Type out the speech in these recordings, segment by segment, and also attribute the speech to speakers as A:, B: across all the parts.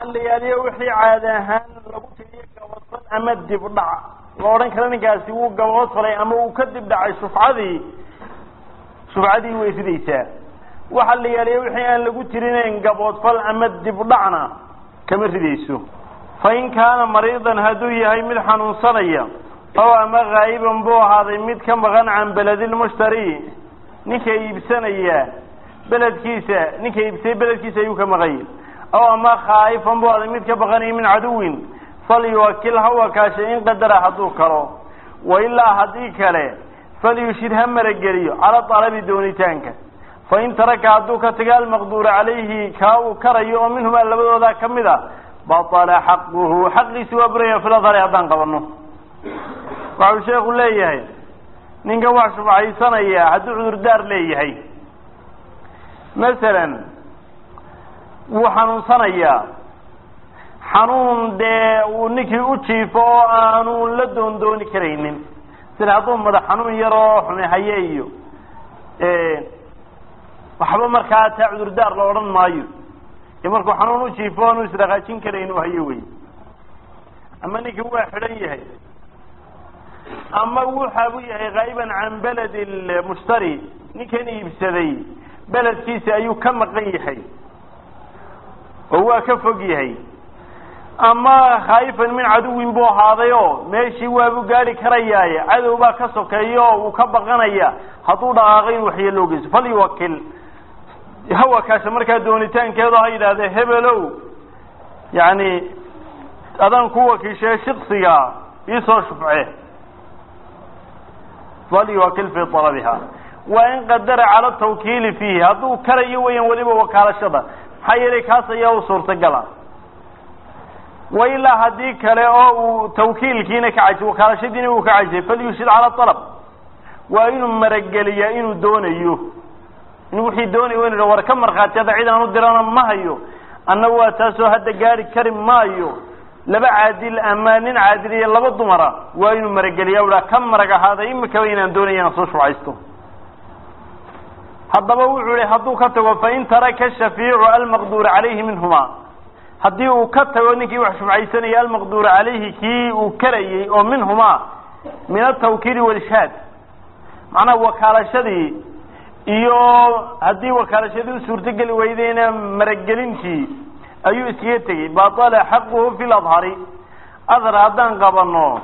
A: layaaliyo wixii caadi ahaan lagu tiriyo gabadfal ama dib dhac la odhan kara ninkaasi wuu gabood falay ama uu ka dib dhacay shufcadii shufcadii way ridaysaa waxa la yaaliyo wixii aan lagu tirinayn gaboodfal ama dib dhacna kama ridayso fa in kaana mariidan hadduu yahay mid xanuunsanaya oo ama haa'iban buu ahaaday mid ka maqan can beledilmushtari ninka iibsanaya beledkiisa ninka iibsay beledkiisa ayuu ka maqanya aw ama khaa'ifan buu ahaaday mid ka baqanaya min caduwin falyuwakil ha wakaashay in qadara hadduu karo wa ilaa haddii kale falyushid ha marageliyo cala talabi doonitaanka fain taraka hadduu ka taga almaqduura calayhi kaa uu karayo oo minhumaa labadoodaa ka mid a batala xaquhu xaqiisi waa buraya filadhari haddaan qabano waxau sheekhu leeyahay ninkan wax shufcaysanaya hadduu cudurdaar leeyahay masalan wuu xanuunsanayaa xanuun dee uu ninkii u jiifo oo aanu la doondooni karaynin sida hadduu madax xanuun yaroo xumehaye iyo waxba markaa taa cudurdaar la odhan maayo ee markuu xanuun u jiifo aanu israqaajin karayn u hayo wey ama ninkii waa xidhan yahay ama wuxaabuu yahay haa'iban can beled lmushtari ninkan iibsaday beledkiisa ayuu ka maqan yahay oo waa ka fog yahay ama khaa'ifan min caduwin buu ahaaday oo meeshii waabuu gaari karayaaye cadow baa ka sokeeya oo uu ka baqanaya hadduu dhaqaaqo in waxyeeloo geyso falyuwakil ha wakaasha markaa doonitaankeedo ha yidhahdee hebelow yacni adaan ku wakiishee shiksiga iisoo shufce falyuwakil fii talabiha waa in qadara cala tawkiili fiihi hadduu karayo weeyaan weliba wakaalashada maxaa yeelay kaas ayaa u suurtagala wa ilaa haddii kale oo uu tawkiilkiina ka cajay wakaalashadiina uu ka cajay falyushid cala alab waa inuu marageliyaa inuu doonayo in wixii doonayo inu war ka markhaati hadda cid aan u dirana ma hayo anna waa taasoo hadda gaari kari maayo laba caadil ama nin caadil iyo laba dumara waa inuu marageliyaa u ka marag ahaaday imikaba inaan doonaya inaan soo shufcaysto haddaba wuxuu ihi hadduu ka tago fain taraka shafiicu almaqduura calayhi minhuma haddii uu ka tago ninkii wax shufcaysanaya almaqduura calayhi kii uu karayey oo minhumaa min atawkiili walishaad macnaha wakaalashadii iyo haddii wakaalashadii u suurtogeli weydeyna maragelintii ayuu iskaga tegey batala xaquhu fi ladhari adhar haddaan qabano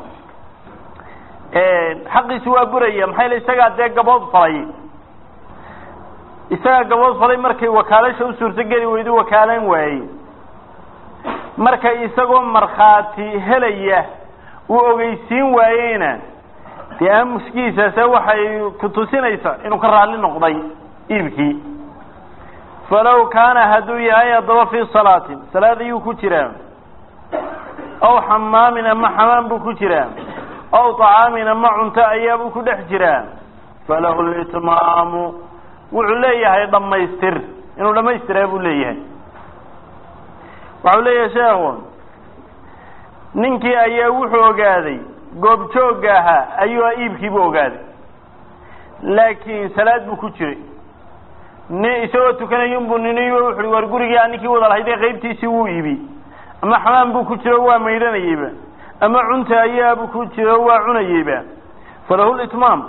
A: xaqiisi waa buraya maxaa yele isagaa dee gabood falay isagaa gabood falay markay wakaalasha u suurtogeli weydo wakaalan waayey marka isagoo markhaati helaya uu ogeysiin waayeyna dee aamuskiisaase waxay ku tusinaysaa inuu ka raalli noqday iibkii falow kaana hadduu yahay haddaba fii salaatin salaad ayuu ku jiraa aw xamaamin ama xamaam buu ku jiraa aw طacaamin ama cunto ayaabuu ku dhex jiraa falahu litmaamu wuxuu leeyahay dhammaystir inuu dhamaystiraa buu leeyahay waxau leeyahay sheekhu ninkii ayaa wuxuu ogaaday goobjoogga ahaa ayuu iibkiibu ogaaday laakiin salaad buu ku jiray ni isagoo tukanayunbuu niniy wuxu uhi war gurigii a ninkii wada lahayd ee qaybtiisii wuu iibi ama xamaam buu ku jiro waa maydhanayeyba ama cunta ayaabuu ku jiro waa cunayeyba falahu litmaam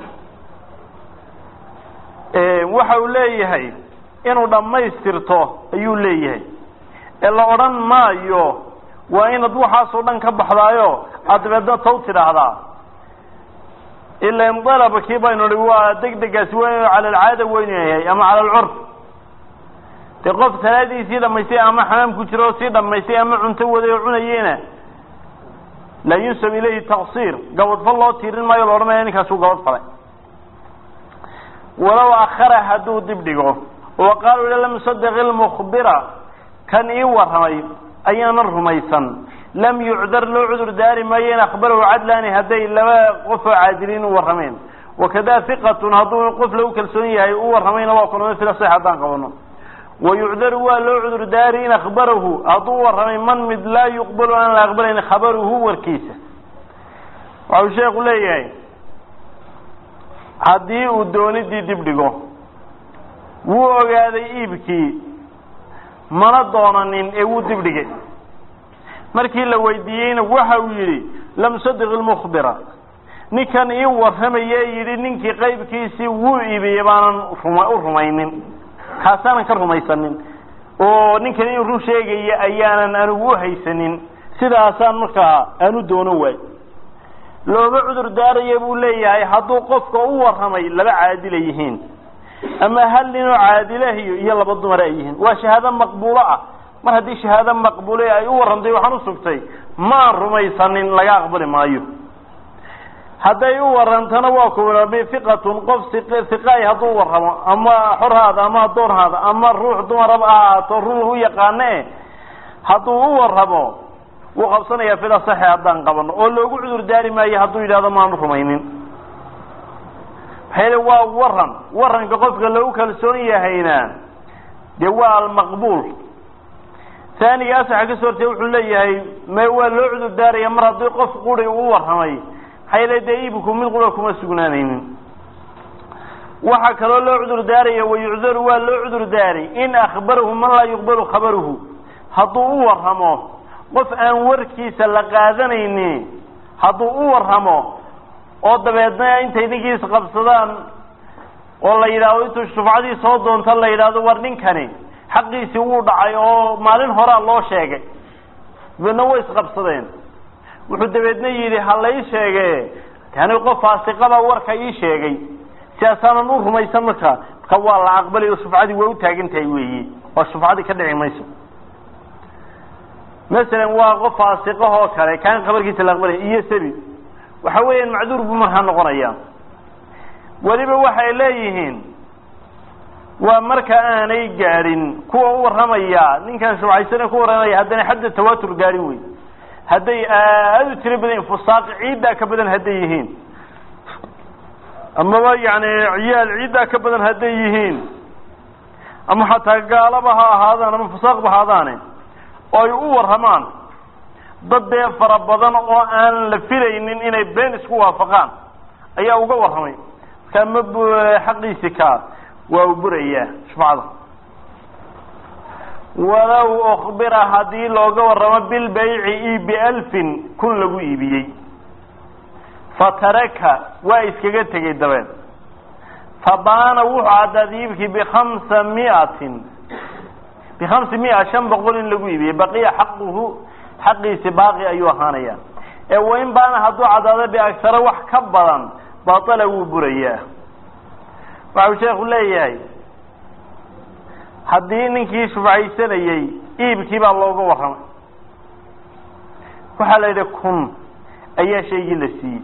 A: waxa uu leeyahay inuu dhammaystirto ayuu leeyahay ee la odhan maayo waa inaad waxaasoo dhan ka baxdaayo aad dabeedna taw tidhaahdaa ilan dalabkii baynu hi waa deg degaasi waa inu cala alcaada weynu yahay ama cala alcurf dee qof salaadiisii dhamaystay ama xamaam ku jiro oo sii dhamaystay ama cunto waday oo cunayeyna laa yunsab ilayhi taqsiir gabadfal loo tiirin maayo la odhanaya ninkaasuu gabad falay walow akhara hadduu dib dhigo oo qaal ila lam yusaddiq ilmukhbira kan ii warramay ayaanan rumaysan lam yucdar loo cudur daari maayo in akhbarahu cadlaani hadday laba qof oo caadiliin u warrameen wakada hiqatun hadduu qof lagu kalsoon yahay u warramayna waa kulmay fila sax haddaan qabano wayucdaru waa loo cudur daari in akhbarahu hadduu u warramay man mid laa yuqbalu aan la aqbalayn khabaruhu warkiisa waxau sheekhu leeyahay haddii uu doonidii dib dhigo wuu ogaaday iibkii mana doonanin ee wuu dibdhigay markii la weydiiyeyna waxa uu yidhi lam sadiq ilmukhbira ninkan ii warramaye yidhi ninkii qaybkiisii wuu iibiyey baanan ruma u rumaynin kaasaanan ka rumaysanin oo ninkan in run sheegaya ayaanan anigu u haysanin sidaasaan markaa aanu doono waay looma cudur daaraya buu leeyahay hadduu qofka u warramay laba caadila yihiin ama hal ninoo caadilahiyo iyo laba dumar ay yihiin waa shahaado maqbuulo ah mar haddii shahaado maqbuule ay u warramtay waxaan u sugtay maan rumaysanin laga aqbali maayo hadday u warantana waa kuwa bifiqatun qof hiqaay hadduu warramo ama xorhaada ama addoonhaada ama ruux dumaraba ahaato run u yaqaane hadduu u warramo wuu qabsanayaa fida saxe haddaan qabano oo loogu cudur daari maayo hadduu yidhahdo maanu rumaynin maxaa yele waa waran waranka qofka lagu kalsoon yahayna dee waa almaqbuul taaniga asaxa ka soo hortee wuxuu leeyahay me waa loo cudur daaraya mar haddii qof quri u warramay maxaa yele dee iibku mid qura kuma sugnaanaynin waxaa kaloo loo cudur daaraya wayucdaru waa loo cudur daari in akhbarahu man laa yuqbalu khabaruhu hadduu u warramo qof aan warkiisa la qaadanayni hadduu u warramo oo dabeedna intay ninkiis qabsadaan oo la yidhaahdo intuu shufcadii soo doonto la yidhaahdo war ninkani xaqiisii wuu dhacay oo maalin horaa loo sheegay dabeedna way isqabsadeen wuxuu dabeedna yidhi ha lay sheege yani qof faasiqaba warka ii sheegay sidaasaanan u rumaysan marka marka waa la aqbalay oo shufcadii way u taagan tahay weeyi oo shufcadii ka dhici mayso masalan waa qof faasiqahoo kale kaan khabarkiisa la aqbalaya iyo sabi waxa weeyaan macduur buu markaa noqonaya weliba waxay leeyihiin waa marka aanay gaadhin kuwa u warramaya ninkan shubcaysane ku warramaya haddana xadda tawatur gaadhin wey hadday aada u tiro badan yihin fusaaqi ciiddaa ka badan hadday yihiin amaba yani ciyaal ciiddaa ka badan hadday yihiin ama xataa gaalaba ha ahaadaan ama fusaaqba ahaadaane oo ay u warramaan dad dee fara badan oo aan la filaynin inay been isku waafaqaan ayaa uga warramay markaa ma xaqiisi kaa waa u burayaa shufcada walow ukbira haddii looga warramo bilbayci i bialfin kun lagu iibiyey fataraka waa iskaga tegay dabeed fabaana wuxuu caddaad iibkii bikhamsa miatin bikhamsi mia shan boqol in lagu iibiyey baqiya xaquhu xaqiisi baaqi ayuu ahaanaya ee wain baana hadduu caddaado biagsaro wax ka badan batala wuu burayaa waxau sheekhu leeyahay haddii ninkii shufcaysanayey iibkii baa looga warramay waxaa la yidhi kun ayaa shaygii la siiyey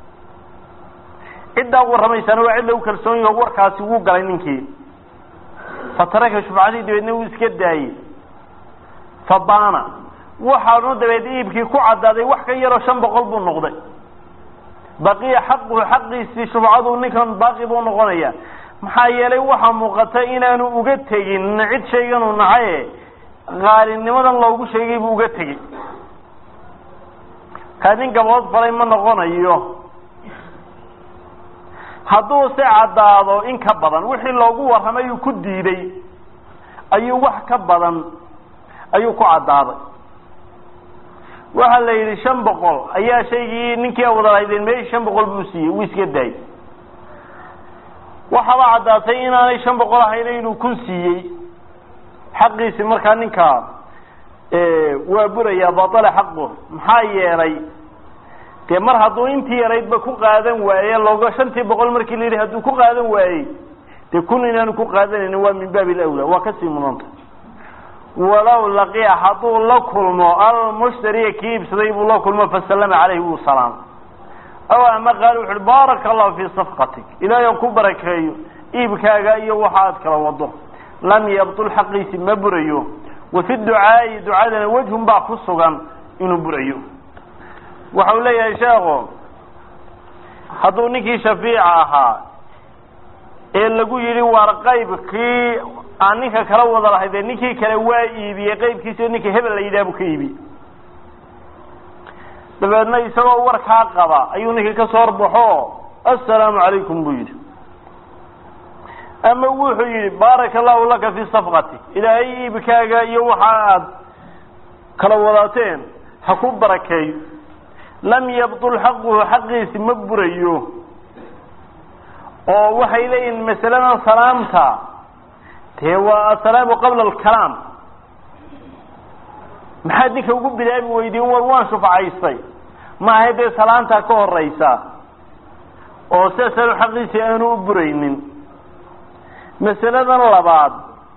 A: ciddaa warramaysaana waa cid lagu kalsoon yaho warkaasi wuu galay ninkii fataraka shufcadii dabeedna wuu iska daayey fabaana waxaanu dabeed iibkii ku caddaaday wax ka yaroo shan boqol buu noqday baqiya xaquhu xaqiisii shufcadu ninkan baaqi buu noqonaya maxaa yeelay waxaa muuqata inaanu uga tegin cid shayganuu nacaye qaalinimadan loogu sheegay buu uga tegey kaa nin gabood falay ma noqonayo hadduu se caddaado in ka badan wixii loogu warramay uu ku diiday ayuu wax ka badan ayuu ku caddaaday waxaa la yidhi shan boqol ayaa shaygii ninkii awdalahaydeen meeshii shan boqol buu siiyey wuu iska daayey waxaaba caddaatay inaanay shan boqol ahayna inuu kun siiyey xaqiisi markaa ninkaa waa burayaa batala xaqu maxaa yeelay dee mar hadduu intii yaraydba ku qaadan waaye looga shantii boqol markii la yidhi hadduu ku qaadan waayey dee kun inaanu ku qaadanaynin waa min baabi lawla waa kasii mudanta walow laqiya hadduu la kulmo almushtariya kii iibsaday buu la kulmo fasallama caleyhi wuu salaam aw ama qaal wuxu uhi baaraka allahu fii safqatik ilaahay aan ku barakeeyo iibkaaga iyo waxa aad kala wado lam yabtul xaqiisi ma burayo wa fi ducaa'i ducadana wejhun baa ku sugan inuu burayo waxa uu leeyahay sheekhu hadduu ninkii shafiica ahaa ee lagu yidhi waar qaybkii aan ninka kala wada lahayd ee ninkii kale waa iibiyey qaybkiisi oo ninka hebel la yidhaha buu ka iibiyey dabeedna isagoo warkaa qaba ayuu ninkii ka soo horbaxo assalaamu calaykum buu yidhi ama wuxuu yidhi baaraka allahu laka fi safqati ilaahay iibkaaga iyo waxa aad kala wadaateen ha ku barakeeyo lam yabtul xaquhu xaqiisi ma burayo oo waxay leeyihin masaladan salaamta dee waa asalaamu qabla alkalaam maxaad ninka ugu bilaabi weydiin war waan shufcaystay maaha dee salaantaa ka horeysa oo sidaasanu xaqiisii aanu u buraynin masaladan labaad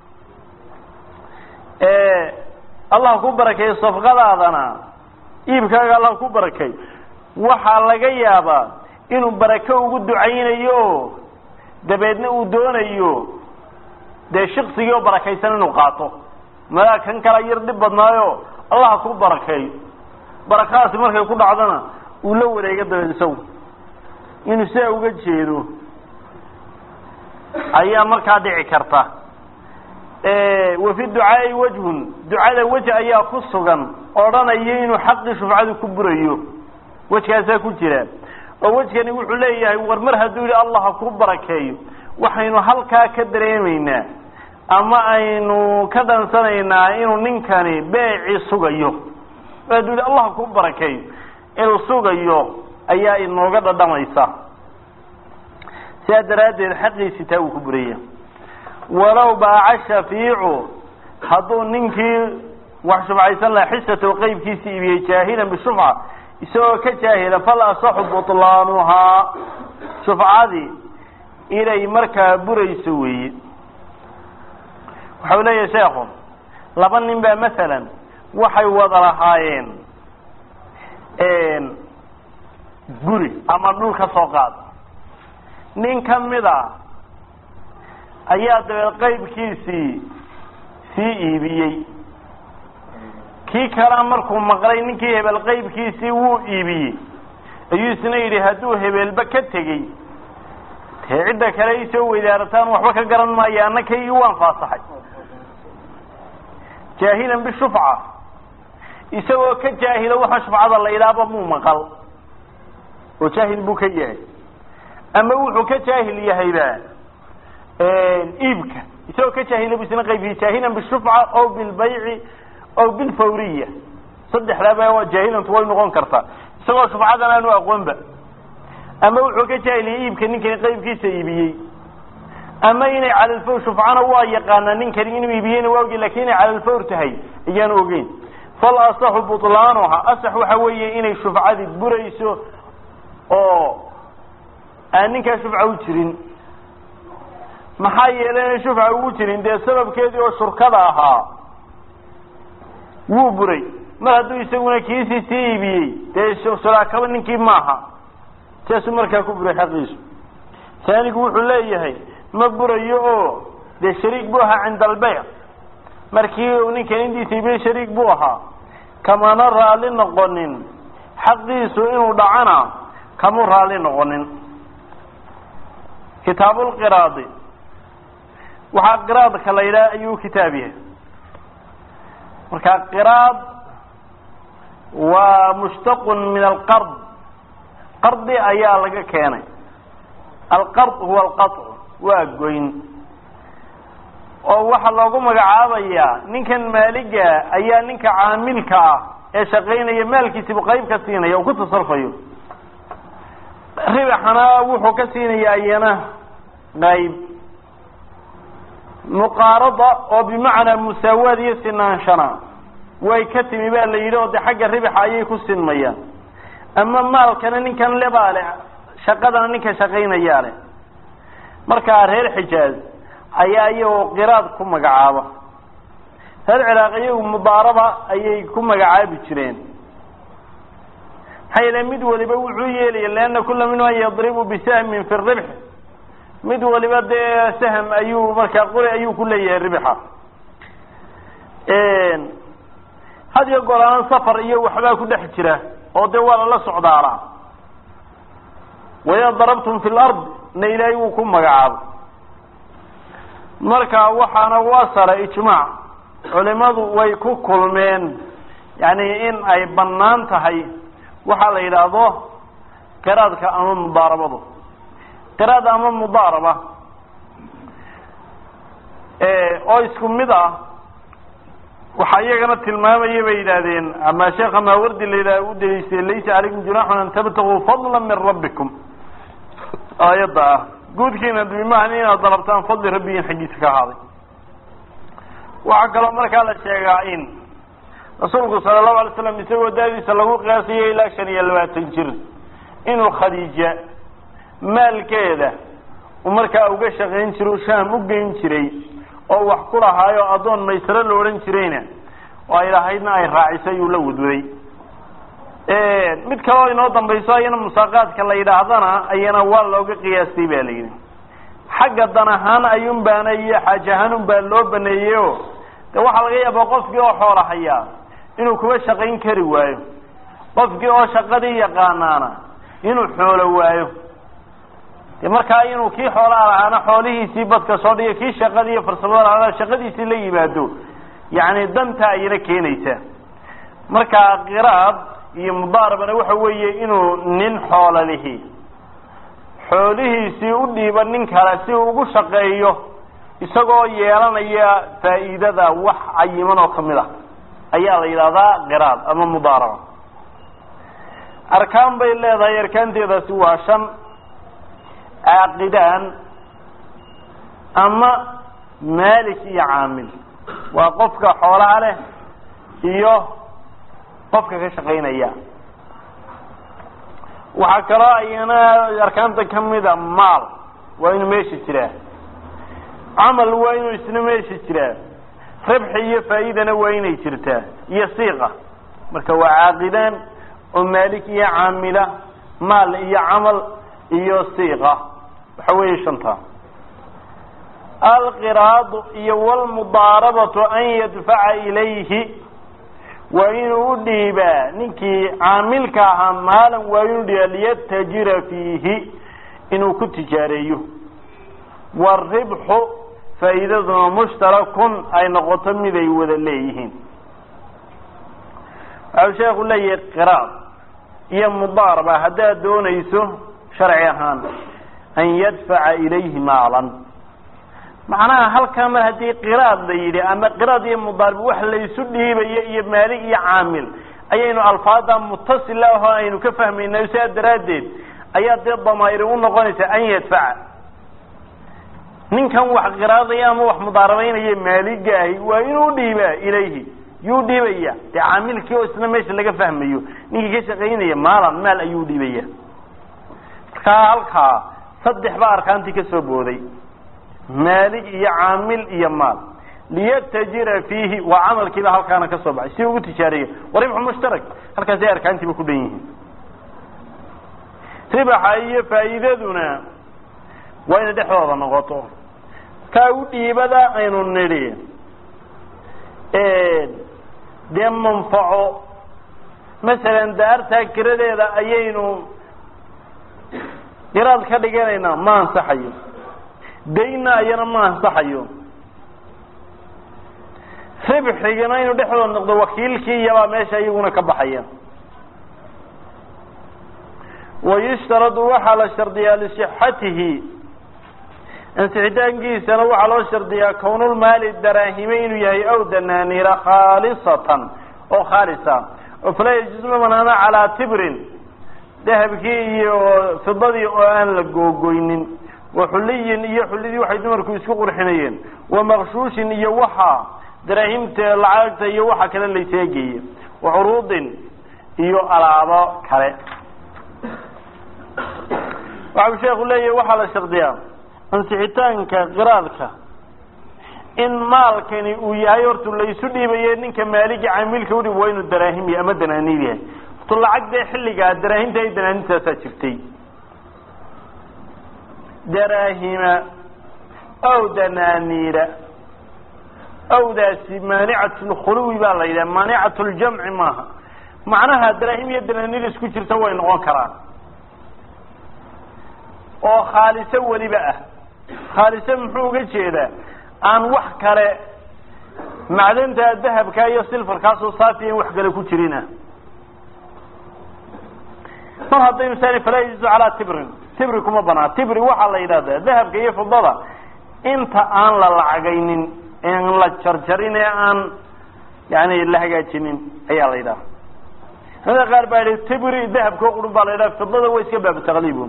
A: ee allah ku barakeeyo safqadaadana iibkaaga allah ku barakay waxaa laga yaabaa inuu barako ugu ducaynayo dabeedna uu doonayo dee shiksigii oo barakaysan inuu qaato madaa kan kala yar dhib badnaayo allah ku barakeeyo barakadaasi markay ku dhacdana uu la wareego dabeed isagu inuu sidaa uga jeedo ayaa markaa dhici karta wa fi ducaai wajhun ducada wej ayaa ku sugan odhanaya inuu xaqii shufcadu ku burayo wejkaasaa ku jira oo wejkani wuxuu leeyahay war mar hadduu yihi allah ha ku barakeeyo waxaynu halkaa ka dareemaynaa ama aynu ka dhansanaynaa inuu ninkani beeci sugayo mar hadduu yihi allah ha ku barakeeyo inuu sugayo ayaa inooga dhadhamaysa sidaa daraaddeed xaqiisi taa uu ku buraya walow baaca shafiicu hadduu ninkii wax shufcaysan laha xisatow qeybkiisa iibiyey jaahilan bishufca isagoo ka jaahila fal asaxu butlaanuhaa shufcadii inay markaa burayso weeye waxau leeyahay sheekhu laba nin baa masalan waxay wada lahaayeen guri ama dhul ka soo qaad nin ka mid a ayaa dabeed qeybkiisii sii iibiyey kii kalea markuu maqlay ninkii hebel qeybkiisii wuu iibiyey ayuu isna yidhi hadduu hebelba ka tegey dee cidda kale isoo weydaarataan waxba ka garan maayo anna kaygii waan faasaxay jaahilan bishufca isagoo ka jaahilo waxa shufcada la idhaaba muu maqal oo jaahil buu ka yahay ama wuxuu ka jaahil yahayba iibka isagoo ka jaahila bu isna qaybiyey jaahilan bishufca o bilbayci o bilfawriya saddexdaaba waa jaahilantu way noqon kartaa isagoo shufcadan aanu aqoonba ama wuxuu ka jaahiliyay iibka ninkani qaybkiisa iibiyey ama inay calalfawr shufcana waa yaqaanaa ninkani inuu iibiyeyna waa ogeyn lakin inay calalfawr tahay ayaanu ogeyn fal asaxu butlaanuha asax waxa weeye inay shufcadii burayso oo aan ninkaa shufca u jirin maxaa yeelay shufca ugu jirin dee sababkeedii oo shurkada ahaa wuu buray mar hadduu isaguna kiisii sii iibiyey dee shuraakaba ninkii maaha siaasuu markaa ku buray xaqiisu taanigu wuxuu leeyahay ma burayo oo dee shariik buu ahaa cinda albeyc markii uu ninkan indiisa iibiyey shariik buu ahaa kamana raalli noqonin xaqiisu inuu dhacana kamuu raalli noqonin kitaabulqiraadi waxaa qiraadka la yidhaha ayuu kitaab yahay marka qiraad waa mushtaqun min alqard qardi ayaa laga keenay alqard huwa alqaطc waa goyn oo waxaa loogu magacaabayaa ninkan maaliga ayaa ninka caamilka ah ee shaqaynaya maalkiisibu qayb ka siinaya oo ku tasarfayo ribaxana wuxuu ka siinaya iyana qayb muqaarada oo bimacnaa musaawaad iyo sinaanshana way ka timi baa la yidhi oo de xagga ribaxa ayay ku sinmayaan ama maalkana ninkan lebaa leh shaqadana ninka shaqaynayaa leh markaa reer xijaaz ayaa iyagoo qiraad ku magacaaba reer ciraaq iyagu mudaaraba ayay ku magacaabi jireen maxaa yeele mid waliba wuxuu yeelaya leanna kula minhuma yadribu bisahmin fi ribx mid waliba dee sahm ayuu markaa qori ayuu ku leeyahay ribxa had iyo goor aan safar iyo waxbaa ku dhex jira oo dee waa lala socdaalaa waida darabtum fi lard na ilaahay wuu ku magacaabo marka waxaana waa sara ijmaac culimadu way ku kulmeen yani in ay bannaan tahay waxaa la yidhaahdo qiraadka ama mudaarabadu qiraad ama mudaaraba oo isku mid ah waxaa iyagana tilmaamaya bay yidhaahdeen ama sheekha maawardi la yidhah u daliishay laysa calaykum junaaxun an tabtaguu fadla min rabbikum aayadda ah guudkiina bimahan inaad dalabtaan fadli rabbigiin xaggiisa ka ahaaday waxaa kaloo markaa la sheegaa in rasuulku sala allahu alay slam isagoo daadiisa lagu qiyaasayo ilaa shan iyo labaatan jir inuu khadiija maalkeeda uu markaa uga shaqayn jiro shaam u geyn jiray oo wax ku lahaayo addoon maysaro la odhan jirayna oo ay lahaydna ay raacisay uu la wadwaday mid kaleo inoo dambayso ayana musaaqaadka la yidhaahdana ayana waa looga qiyaastay ba la yidhi xagga dan ahaan ayuun baana iyo xaaj ahaan un baa loo baneeyey o de waxaa laga yaabaa qofkii oo xoola hayaa inuu kuba shaqayn kari waayo qofkii oo shaqadii yaqaanaana inuu xoolo waayo de markaa inuu kii xoolaa lahaana xoolihiisii badka soo dhiga kii shaqadii iyo farsamada lahaana shaqadiisii la yimaado yani danta ayana keenaysaa markaa qiraad iyo mudaarabana waxa weeye inuu nin xoola lihi xoolihiisii u dhiiba nin kale si uu ugu shaqeeyo isagoo yeelanaya faa'iidada wax cayiman oo kamid ah ayaa la yidhahdaa qiraad ama mudaaraba arkaan bay leedahay arkaanteedaasi waa shan caaqidaan ama maalik iyo caamil waa qofka xoolaha leh iyo qofka ka shaqaynaya waxaa kaloo ayana arkaanta kamida maal waa inuu meesha jiraa camal waa inuu isna meesha jiraa rabxi iyo faa'iidana waa inay jirtaa iyo siiqa marka waa caaqidaan oo maalik iyo caamila maal iyo camal iyo siiqa waxa weeye shanta alqiraadu iyo wlmudaarabatu an yadfaca ilayhi waa inuu u dhiibaa ninkii caamilka ahaa maalan waa inuu dhiibaa liyatajira fiihi inuu ku tijaareeyo waribxu faa'iidaduna mushtarakun ay noqoto mid ay wada leeyihiin waxau sheekhu leeyahay qiraad iyo mudaaraba haddaad doonayso sharci ahaan an yadfaca ilayhi maalan macnaha halkaa mar haddii qiraad la yidhi ama qiraad iyo mudaarib wax laysu dhiibayo iyo maalig iyo caamil ayaynu alfaada mutasila ahoo aynu ka fahmayna sidaa daraaddeed ayaa dee damaa'iri u noqonaysa an yadfaca ninkan wax qiraadaya ama wax mudaarabaynaya maaligaahi waa inuu dhiibaa ilayhi yuu dhiibaya dee caamilkii oo isna meesha laga fahmayo ninkii ka shaqaynaya maalan maal ayuu dhiibaya markaa halkaa saddex baa arkaantii ka soo booday maalig iyo caamil iyo maal liyatajira fiihi waa camalkiiba halkaana ka soo baxay si ugu tijaariya waribxu mushtarak halkaasay arkaantiiba ku dhan yihiin ribaxa iyo faa'iidaduna waa inay dhexdooda noqoto kaa u dhiibada aynu nidhi dee manfaco masalan daartaa kiradeeda ayaynu qiraad ka dhiganaynaa ma ansaxayo dayna ayana ma ansaxayo ribxigana inuu dhexdooda noqdo wakiilkii iyabaa meesha iyaguna ka baxaya wayushtaradu waxaa la shardiyaa lisixatihi ansixitaankiisana waxaa loo shardiyaa kownulmaali daraahime inuu yahay aw danaaniira khaalisatan oo khaalisa oo falaa yajuusu ma banaana calaa tibrin dahabkii iyo fidadii oo aan la googoynin wa xuliyin iyo xulidii waxay dumarku isku qurxinayeen wa maqshuushin iyo waxa daraahimta lacagta iyo waxa kale layseegeeye wa curuudin iyo alaabo kale waxau sheekhu leeyahay waxaa la shardiyaa ansixitaanka qiraadka in maalkani uu yahay hortu laysu dhiibaye ninka maaligi caamilka udhib waa inuu daraahim yahay ama danaaniid yahay hortu lacag dee xilligaa daraahimta iyo danaaniintaasaa jirtay daraahima ow danaaniira owdaasi maanicat lkhuluwi baa la yidhaha maanicat ljamci maaha macnaha daraahim iyo danaaniir isku jirta way noqon karaan oo khaaliso weliba ah khaaliso muxuu uga jeedaa aan wax kale macdanta dahabka iyo silfarkaasoo saafiya in wax kale ku jirina mar haddaynu sani falaa yajuusu calaa tibrin tibri kuma banaa tibri waxaa la yidhahdaa dahabka iyo fidada inta aan la lacagaynin en la jarjarin ee aan yani la hagaajinin ayaa la yidhaha culamada qaar baa yihi tibri dahabkao qurun baa la yidhaha fidada waa iska baabu taqliibun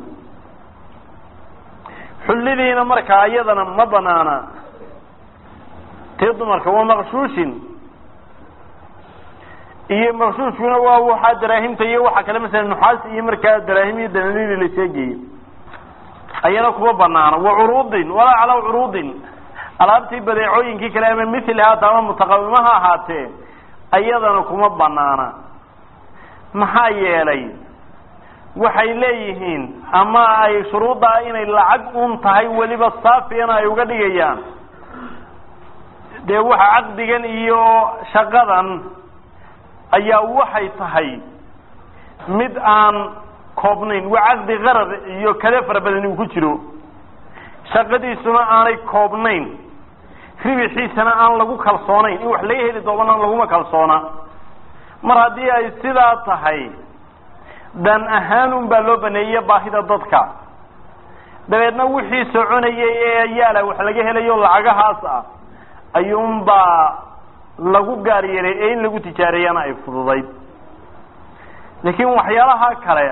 A: xullidiina markaa iyadana ma banaana tii dumarka waa maqshuushin iyo maqshuushkuna waa waxaa daraahimta iyo waxa kale masala nuxaas iyo markaa daraahim iyo dananiili la sheegayo ayana kuma banaana wa curuudin walaa calaa curuudin alaabtii badeecooyinkii kale ama mithli haata ama mutaqawima ha ahaatee ayadana kuma banaana maxaa yeelay waxay leeyihiin ama ay shuruuddaa inay lacag un tahay weliba saafiyana ay uga dhigayaan dee waxa caqdigan iyo shaqadan ayaa waxay tahay mid aan koobnayn waa caqdi qarar iyo kale fara badan uu ku jiro shaqadiisuna aanay koobnayn ribixiisana aan lagu kalsoonayn in wax laga heli doonana laguma kalsoona mar haddii ay sidaa tahay dan ahaan un baa loo baneeyey baahida dadka dabeedna wixii soconayay ee yaala wax laga helayo lacagahaas ah ayuunbaa lagu gaar yeelay ee in lagu tijaareeyana ay fududayd laakiin waxyaalaha kale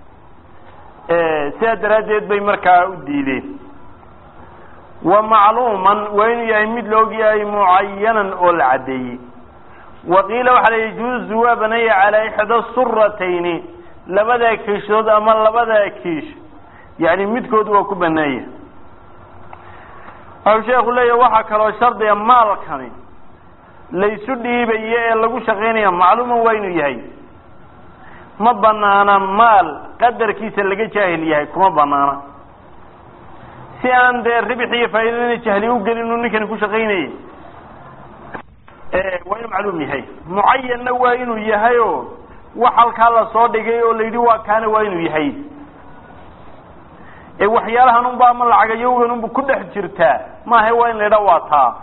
A: sidaa daraaddeed bay markaa u diideen wa macluuman waa inuu yahay mid la og yahay mucayanan oo la caddeeyey wa qiila waxaa la yajuuzu waa banaya calaa ixda suratayni labada kiishood ama labada kiish yani midkood waa ku baneeya waxau sheeku leeyahy waxaa kaloo shardiga maalkani laysu dhiibayo ee lagu shaqaynaya macluuman waa inuu yahay ma banaana maal qadarkiisa laga jaahil yahay kuma banaana si aan dee ribix iyo faa'iidadina jahli u gelin uu ninkani ku shaqaynayay waa inuu macluum yahay mucayanna waa inuu yahay o wax halkaa lasoo dhigay oo la yidhi waa kaana waa inuu yahay ee waxyaalahan unba ama lacagayowgan unba ku dhex jirtaa maaha waa in la yidhaa waa taa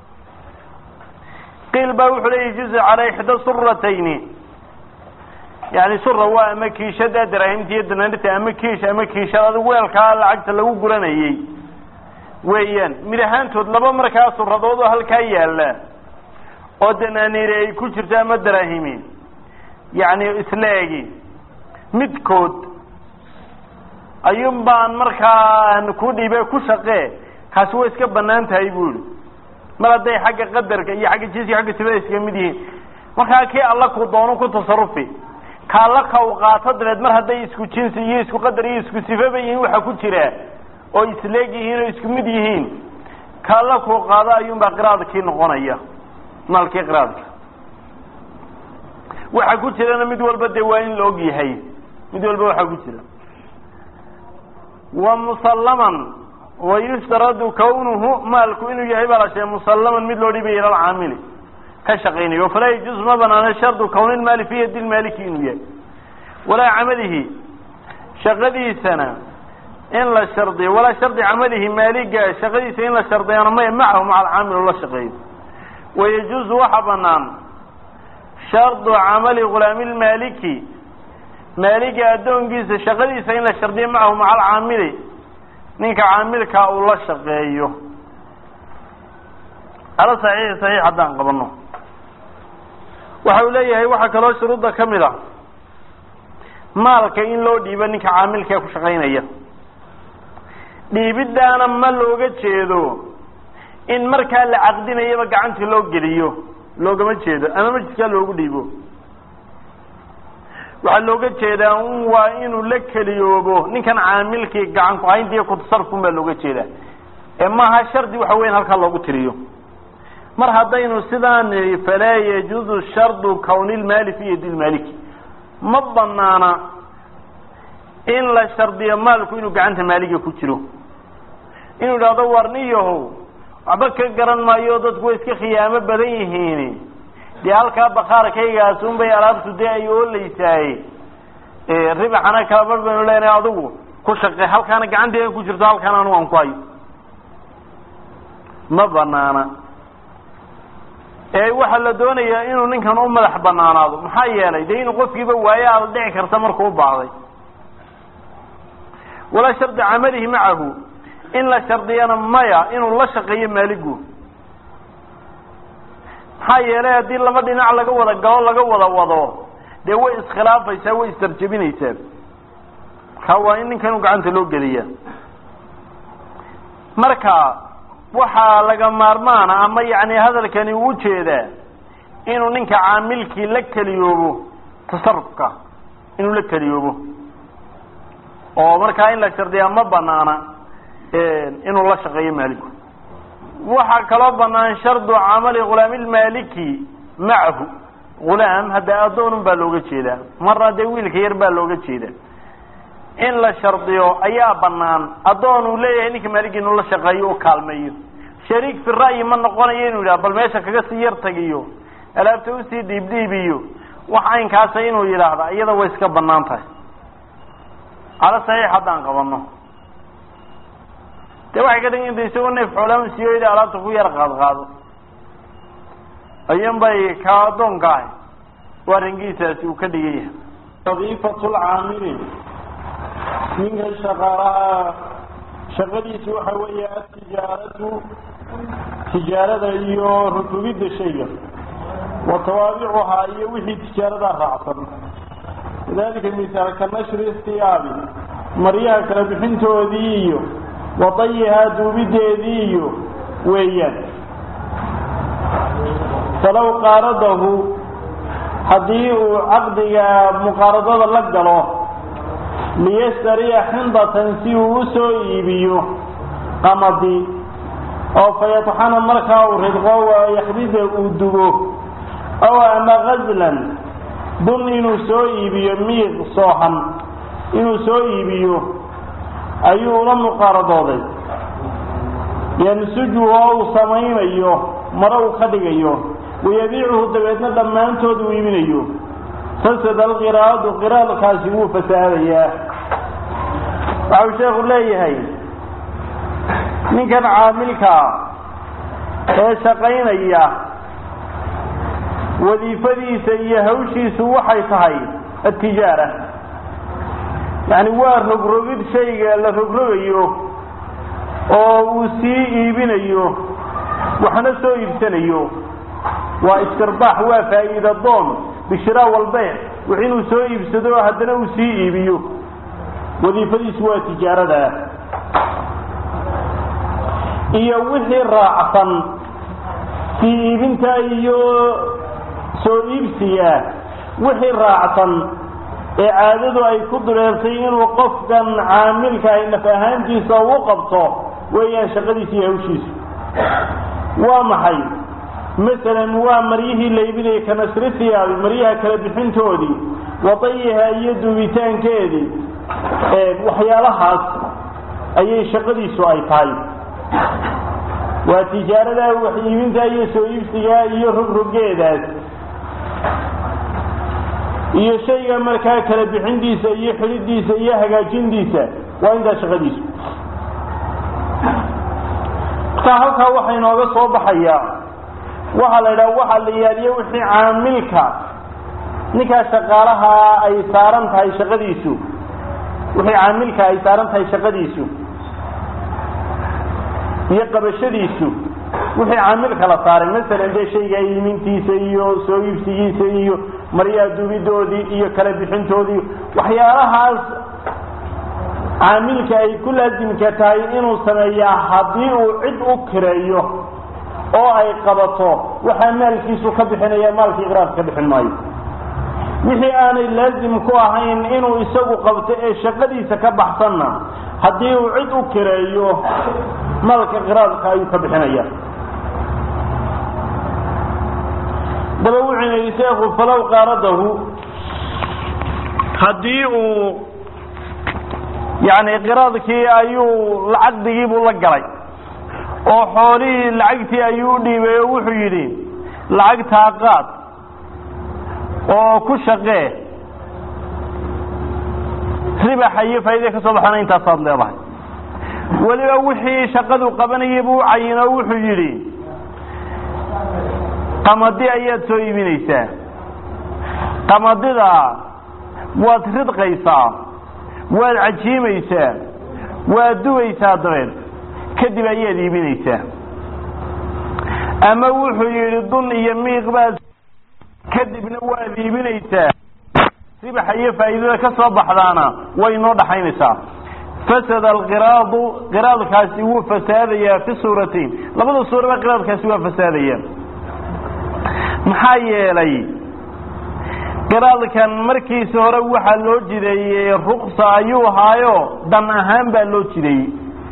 A: qiil baa wuxuu leeyahy juzu calaa ixda suratayni yani sura waa ama kiishada daraahimta iyo danaanirta ama kiish ama kiishad adigu weelkaa lacagta lagu guranayey weeyaan mid ahaantood laba markaa suradood oo halkaa yaala oo danaaniire ay ku jirto ama daraahimi yani isleegi midkood ayuun baan markaa ku dhiibe ku shaqee kaasi way iska banaan tahay bu ihi mar hadday xagga qadarka iyo xagga jinsiga xagga sibada iskaga mid yihiin markaa kii alla ku doono ku tasarufi ka alla ka u qaato dabeed mar hadday isku jinsi iyo isku qadar iyo isku sifaba yihiin waxa ku jira oo isleeg yihiin oo isku mid yihiin ka alla ku qaado ayuun baa qiraadkii noqonaya maalkii qiraadka waxa ku jirana mid walba dee waa in la og yahay mid walba waxaa ku jira wa musallaman wa yushtaradu kawnuhu maalku inuu yahay baa la sheegay musallaman mid loo dhibaya ila alcaamili ka shaqaynayo falaa yajuuz ma banaana shardu kawni lmaali fi yadi lmaaliki inuu yahay walaa camalihi shaqadiisana in la shardiyo walaa shardi camalihi maaliga shaqadiisa in la shardiyana maya macahu maca alcaamil la shaqeeyo wayajuuzu waxa banaan shardu camali gulaami lmaaliki maaliga addoonkiisa shaqadiisa in la shardiyo macahu maca alcaamili ninka caamilkaa uu la shaqeeyo ala saxiixi saxiix haddaan qabano waxa uu leeyahay waxaa kaloo shuruudda ka mid ah maalka in loo dhiibo ninka caamilkae ku shaqaynaya dhiibiddaana ma looga jeedo in markaa la caqdinayaba gacantii loo geliyo loogama jeedo ama majliskaa loogu dhiibo waxaa looga jeedaa un waa inuu la keliyoobo ninkan caamilkii gacan ku-haynta iyo kutasarufun baa looga jeedaa ee maaha shardi waxa weyan halkaa loogu tiriyo mar haddaynu sidaan nidhi falaa yajuuzu shardu kawni lmaali fi yadi lmaaliki ma banaana in la shardiyo maalku inuu gacanta maaliga ku jiro inuu idhahdo warniyahow waxba ka garan maayo dadku way iska khiyaamo badan yihiin dee halkaa bakaarkaygaas un bay alaabtu dee ay ooleysaaye ribaxana kala bar baynu leenahay adigu ku shaqe halkaana gacanteeda ku jirto halkaana anugu aan ku hayo ma banaana ee waxaa la doonayaa inuu ninkan u madax banaanaado maxaa yeelay dee inuu qofkiiba waayo aada dhici karta markuu u baahday walaa shardi camalihi macahu in la shardiyana maya inuu la shaqeeyo maaligu maxaa yeelay haddii laba dhinac laga wada galo laga wada wado dee way iskhilaafaysaa way istarjabinaysaa markaa waa in ninkan gacanta loo geliya marka waxaa laga maarmaana ama yacni hadalkani uu jeedaa inuu ninka caamilkii la keliyoobo tasarufka inuu la keliyoobo oo markaa in la shardiyaa ma banaana inuu la shaqeeyo maaliku waxaa kaloo banaan shardu camali ghulaamilmaaliki macahu ghulaam hadda addoonun baa looga jeedaa marna dee wiilka yar baa looga jeeda in la shardiyo ayaa banaan addoon uu leeyahay ninka maaliki inuu la shaqeeyo u kaalmeeyo shariik fi ra'yi ma noqonayo inuu yidhaha bal meesha kaga sii yar tagiyo alaabta usii dhiibdhiibiyo wax aynkaasa inuu yidhaahda iyada way iska banaan tahay cala saxiix haddaan qabano de waxay ka dhigan inta isagoo neef xoolaama siiyooyda alaabta ku yar qaad qaado ayuun bay ka addoonka ahay waa rangiisaasi uu ka dhigan yahay wadiifatu lcaamili ninka shaqaalaha shaqadiisu waxa weeye atijaaratu tijaarada iyo rutubidda shayga wa tawaabicuhaa iyo wixii tijaaradaa raacsan kadalika misaal ka nashri istiyaabi maryaha kala bixintoodii iyo wadayihaa duubideedii iyo weeyaan falow qaaradahu haddii uu caqdiga muqaaradada la galo liyashtariya xindatan si uu u soo iibiyo qamadi oo fayatxana markaa uu ridqo yaxdida uu dugo ow ama gazlan dun inuu soo iibiyo miiq soohan inuu soo iibiyo ayuu ula muqaaradooday yansuju oo uu samaynayo maro uu ka dhigayo wayabiicuhu dabeedna dhammaantood uu iibinayo fasada alqiraadu qiraadkaasi wuu fasaadayaa waxau sheekhu leeyahay ninkan caamilkaa ee shaqaynaya wadiifadiisa iyo hawshiisu waxay tahay atijaara yacni waa rogrogid shayga la rogrogayo oo uu sii iibinayo waxna soo iibsanayo waa istirbaax waa faa'iida doon bishiraa walbee wix inuu soo iibsado haddana uu sii iibiyo wadiifadiisu waa tijaarada iyo wixii raacsan sii iibinta iyo soo iibsiga wixii raacsan ee caadadu ay ku dureertay inuu qofkan caamilka ay naf ahaantiisa u qabto weeyaan shaqadiisa iyo hawshiisa waa maxay masalan waa maryihii la iibinayay ka nashri thiyaabi maryaha kala bixintoodii wadayiha iyo duubitaankeedii waxyaalahaas ayay shaqadiisu ay tahay waa tijaarada wax iibinta iyo soo iibsiga iyo rogrogeedaas iyo shayga markaa kala bixintiisa iyo xidhidiisa iyo hagaajintiisa waa intaa shaqadiisu markaa halkaa waxaa inooga soo baxayaa waxaa la idhaha waxaa la yaaliyo wixii caamilka ninkaa shaqaalaha ay saaran tahay shaqadiisu wixii caamilka ay saaran tahay shaqadiisu iyo qabashadiisu wixii caamilka la saaray masalan dee shayga iimintiisa iyo soo iibsigiisa iyo maryaha duubidoodii iyo kala bixintoodii waxyaalahaas caamilka ay ku laasimka tahay inuu sameeyaa haddii uu cid u kireeyo oo ay qabato waxaa maalkiisu ka bixinaya maalkii iqraarka ka bixin maayo wixii aanay laasim ku ahayn inuu isagu qabto ee shaqadiisa ka baxsanna haddii uu cid u kireeyo maalka qiraadka ayuu ka bixinaya daba wuxuu yidhi sheekhu falow qaaradahu haddii uu yani qiraadkii ayuu lacagdigiibuu la galay oo xoolihii lacagtii ayuu u dhiibay oo wuxuu yidhi lacagtaa qaad oo ku shaqee ribaxa iyo faa'iida ka soo baxana intaasaad leedahay weliba wixii shaqadu qabanayay buu u cayino wuxuu yidhi qamadi ayaad soo iibinaysaa qamadida waad ridqaysaa waad cajiimaysaa waad dubaysaa dabeed kadib ayaad iibinaysaa ama wuxuu yidhi dun iyo miiq baad kadibna waad iibinaysaa ribaxa iyo faa'iidada ka soo baxdaana way inoo dhaxaynaysaa fasada alqiraadu qiraadkaasi wuu fasaadayaa fi suuratayn labada suuraba qiraadkaasi waa fasaadaya maxaa yeelay qiraadkan markiisa hore waxaa loo jideeyey ruksa ayuu ahaayo dan ahaan baa loo jideeyey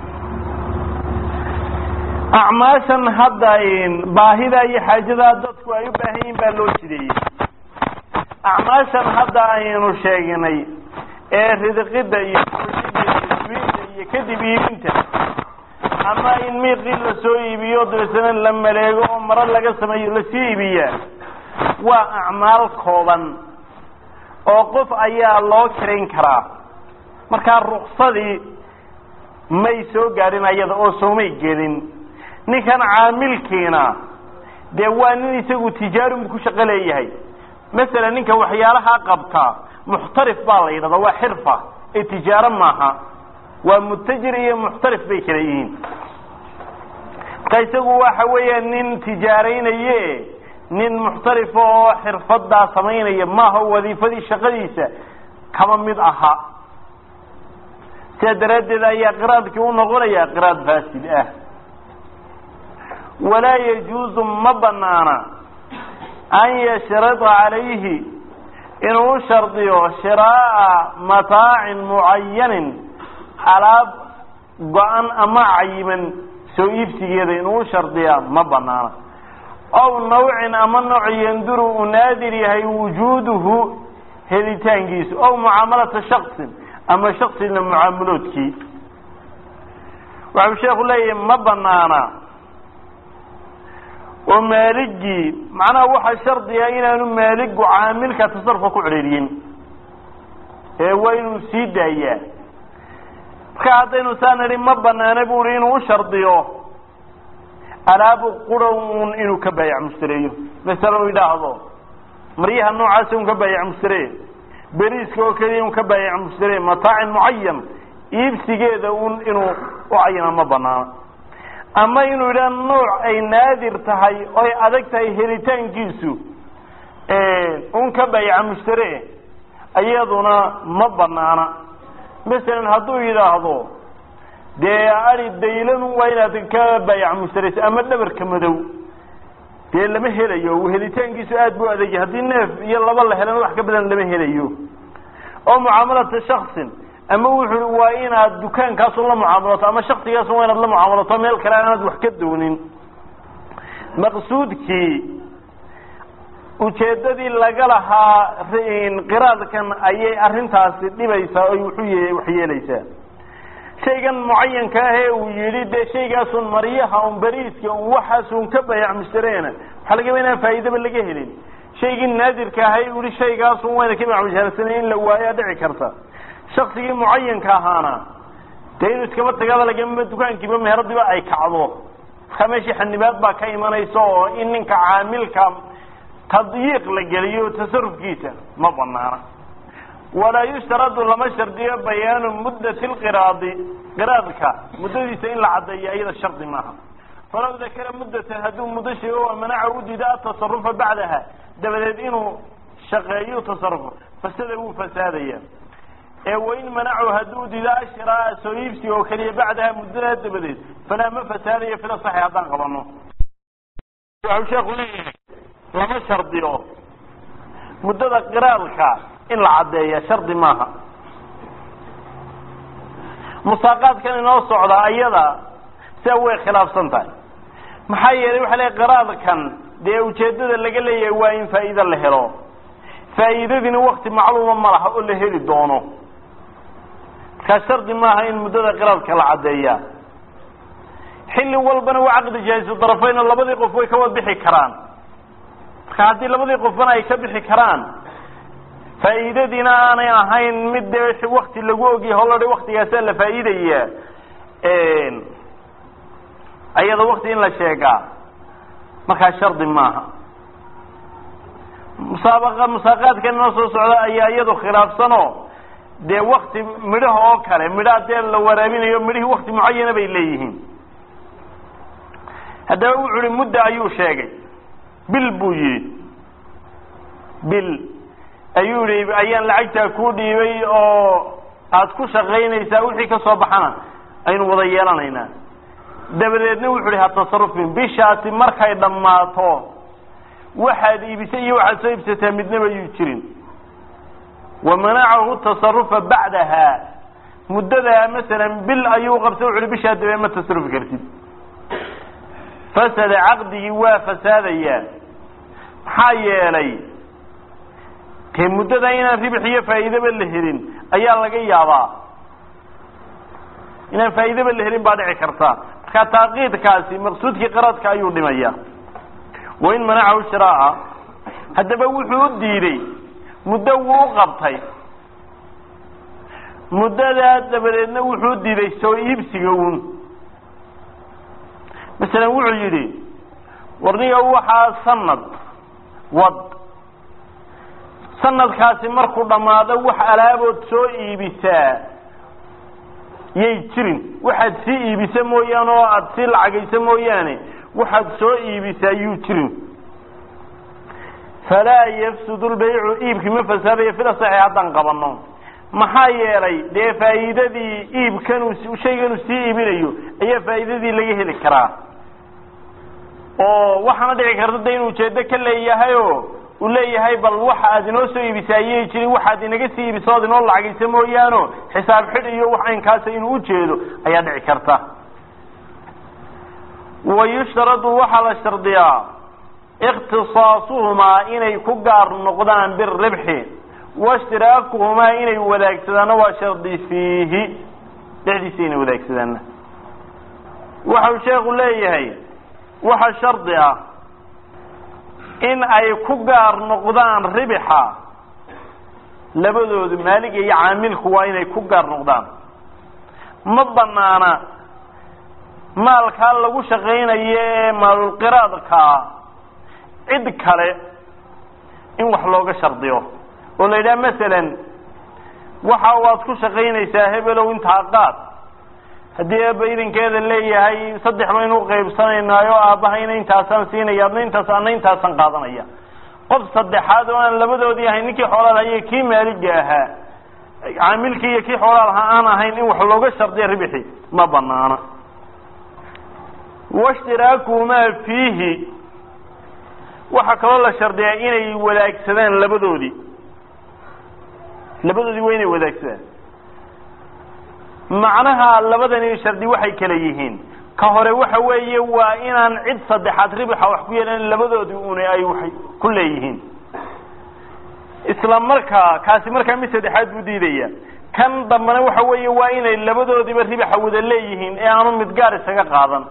A: acmaashan hadda baahida iyo xaajadaa dadku ay u baahan yihin baa loo jideeyey acmaashan hadda aynu sheegnay ee ridqida iyo iibinta iyo kadib iibinta ama in miiqii lasoo iibiyo dabeetana la maleego oo maro laga sameeyo lasii iibiyaa waa acmaal kooban oo qof ayaa loo kirayn karaa markaa ruksadii may soo gaadhin ayada oo soomay gelin ninkan caamilkiina dee waa nin isagu tijaarunbu ku shaqo leeyahay masalan ninka waxyaalahaa qabta muxtarif baa la yidhahdaa waa xirfa ee tijaaro maaha waa mutajir iyo muxtarif bay kala yihiin marka isagu waxa weeya nin tijaaraynaye nin muxtarifa oo xirfadaa samaynaya maaha wadiifadii shaqadiisa kama mid aha sidaa daraaddeed ayaa qiraadkii u noqonaya qiraad faasid ah walaa yajuuzu ma banaana an yashrada calayhi inuu u shardiyo shiraa'a mataacin mucayanin alaab go-an ama cayiman soo iibsigeeda inuu u shardiyaa ma banaana ow nawcin ama nooc yanduru uu naadir yahay wujuuduhu helitaankiisu ow mucaamalata shaksin ama shaksina mucaamaloodkii waxau sheeku leeyahay ma banaana oo maaligii macnaha waxaa shardiga inaanu maaligu caamilka tasarufka ku cedhiiriyin ee waa inuu sii daayaa marka haddaynu saa nidhi ma banaana bu uhi inuu u shardiyo alaabu qurun inuu ka baayac mushtareeyo masalan uu yidhaahdo maryaha noocaasa un ka baayac mushtaree beriiska oo keliya un ka baayac mushtaree mataacin mucayan iibsigeeda un inuu u cayina ma banaana ama inuu yidhaha nooc ay naadir tahay oy adag tahay helitaankiisu un ka baayaca mushtare iyaduna ma banaana masalan hadduu yidhaahdo dee ari daylan waa inaad ka baayac mushtaraysa ama dhabarka madow dee lama helayo helitaankiisu aad bu adegya haddii neef iyo laba la helana wax ka badan lama helayo oo mucaamalata shaksin ama wuxuu waa inaad dukaankaasun la mucaamalato ama shaksigaasun waa inaad la mucaamalato meel kale aanaad wax ka doonin maqsuudkii ujeeddadii laga lahaa qiraadkan ayay arrintaasi dhibaysaa oy wuxuu wax yeelaysaa shaygan mucayanka ah ee uu yidhi dee shaygaasun maryaha un beriiska un waxaasun ka bayac mushtareena waxaa laga yaba inaan faa'iidaba laga helin shaygii naadirka ahay u yihi shaygaasun wayna ka bayac mushtareysana in la waayaa dhici karta shaksigii mucayanka ahaana dee inuu iskaba tagaaba lagama dukaankiiba meheradiba ay kacdo markaa meeshii xanibaad baa ka imanaysa oo in ninka caamilka tadyiiq la geliyo tasarufkiisa ma banaana walaa yushtaradu lama shardiyo bayaanu muddati lqiraadi qiraadka muddadiisa in la caddeeyo iyada shardi maaha falaw dakara muddatan hadduu muddo sheego waa manaca u diida atasarufa bacdaha dabadeed inuu shaqeeyo tasarufo fasada wuu fasaadaya ee wain manacu hadduu diida ashraa soo iibsiga oo keliya bacdaha muddadaa dabadeed falaa ma fasaadayo fila saxi haddaan qabano waxau sheeku leeyahay lama shardiyo muddada qiraadka in la caddeeya shardi maaha musaaqaadkan inoo socda ayada sia way khilaafsan tahay maxaa yeelay waxa leey qiraadkan dee ujeeddada laga leeyahay waa in faa'iido la helo faa'iidadiina wakti macluuma ma laha oo la heli doono markaa shardi maaha in muddada qiraadka la caddeeya xilli walbana waa caqdi jaahisu darafayn oo labadii qof way ka wada bixi karaan marka haddii labadii qofbana ay ka bixi karaan faa'iidadiina aanay ahayn mid dee wakti lagu ogyahay holodha waktigaasaa la faa'iidaya ayada wakti in la sheegaa markaa shardi maaha musaabaqa musaaqaadkan inoo soo socda ayaa iyadu khilaafsanoo dee wakti midhaha oo kale midhaha dee la waraabinayo midhihii wakti mucayana bay leeyihiin haddaba wuxu uhi mudda ayuu sheegay bil buu yidhi bil ayuu yihi ayaan lacagtaa kuu dhiibay oo aada ku shaqaynaysaa wixii ka soo baxana aynu wada yeelanaynaa dabadeedna wuxu uhi ha tasarufin bishaasi markay dhammaato waxaad iibisay iyo waxaad soo iibsataa midnaba yuu jirin wa manacahu tasarufa bacdaha muddadaa masalan bil ayuu qabsay wuxu uhi bishaa dabee ma tasarufi kartid fasada caqdigii waa fasaadayaa maxaa yeelay dee muddada inaan ribix iyo faa'iidaba la helin ayaa laga yaabaa inaan faa'iidaba la helin baa dhici karta marka taaqiidkaasi maqsuudkii qaradka ayuu dhimaya wain manacahu shiraaca haddaba wuxuu u diiday muddo wuu u qabtay muddadaa dabadeedna wuxuu u diiday soo iibsiga uun masalan wuxuu yidhi warniga waxaa sanad wad sanadkaasi markuu dhammaado wax alaabood soo iibisaa yay jirin waxaad sii iibisa mooyaane oo aada sii lacagaysa mooyaane waxaad soo iibisaa yuu jirin falaa yafsudu lbaycu iibkii ma fasaadayo fila saxi haddaan qabanno maxaa yeelay dee faa'iidadii iibkanuu shayganuu sii iibinayo ayaa faa'iidadii laga heli karaa oo waxaana dhici karta de inuu ujeedo ka leeyahayo uu leeyahay bal waxa aad inoo soo iibisa ayay jirin waxaad inaga sii iibisa ood inoo lacagaysa mooyaano xisaab xidh iyo wax aynkaasa inuu ujeedo ayaa dhici karta wa yushtaradu waxaa la shardiyaa ikhtisaasuhumaa inay ku gaar noqdaan biribxi waishtiraakuhumaa inay wadaagsadaan waa shardi fiihi dhexdiisa inay wadaagsadaan waxau sheekhu leeyahay waxa shardi ah in ay ku gaar noqdaan ribixa labadoodu maaliga iyo caamilku waa inay ku gaar noqdaan ma banaana maalkaa lagu shaqaynayo ee maalulqiraadkaa cid kale in wax looga shardiyo oo la yidhaha masalan waxa waad ku shaqaynaysaa hebelow intaa qaad haddii aaba idinkeeda leeyahay saddex baynu uqaybsanaynaayo aabbahayna intaasaan siinaya adna intaas ana intaasaan qaadanaya qof saddexaad oo aan labadoodii ahayn ninkii xoolaal haye kii maaliga ahaa caamilkii iyo kii xoolaal ahaa aan ahayn in wax looga shardiya ribixi ma banaana washtiraakuhumaa fiihi waxaa kaloo la shardiyaa inay wadaagsadaan labadoodii labadoodii waa inay wadaagsadaan macnaha labadani shardi waxay kala yihiin ka hore waxa weeye waa inaan cid saddexaad ribixa wax ku yeelan labadoodii una ay wax ku leeyihiin isla markaa kaasi markaa mid saddexaad buu diidaya kan dambena waxa weeye waa inay labadoodiiba ribixa wada leeyihiin ee aanu mid gaar isaga qaadan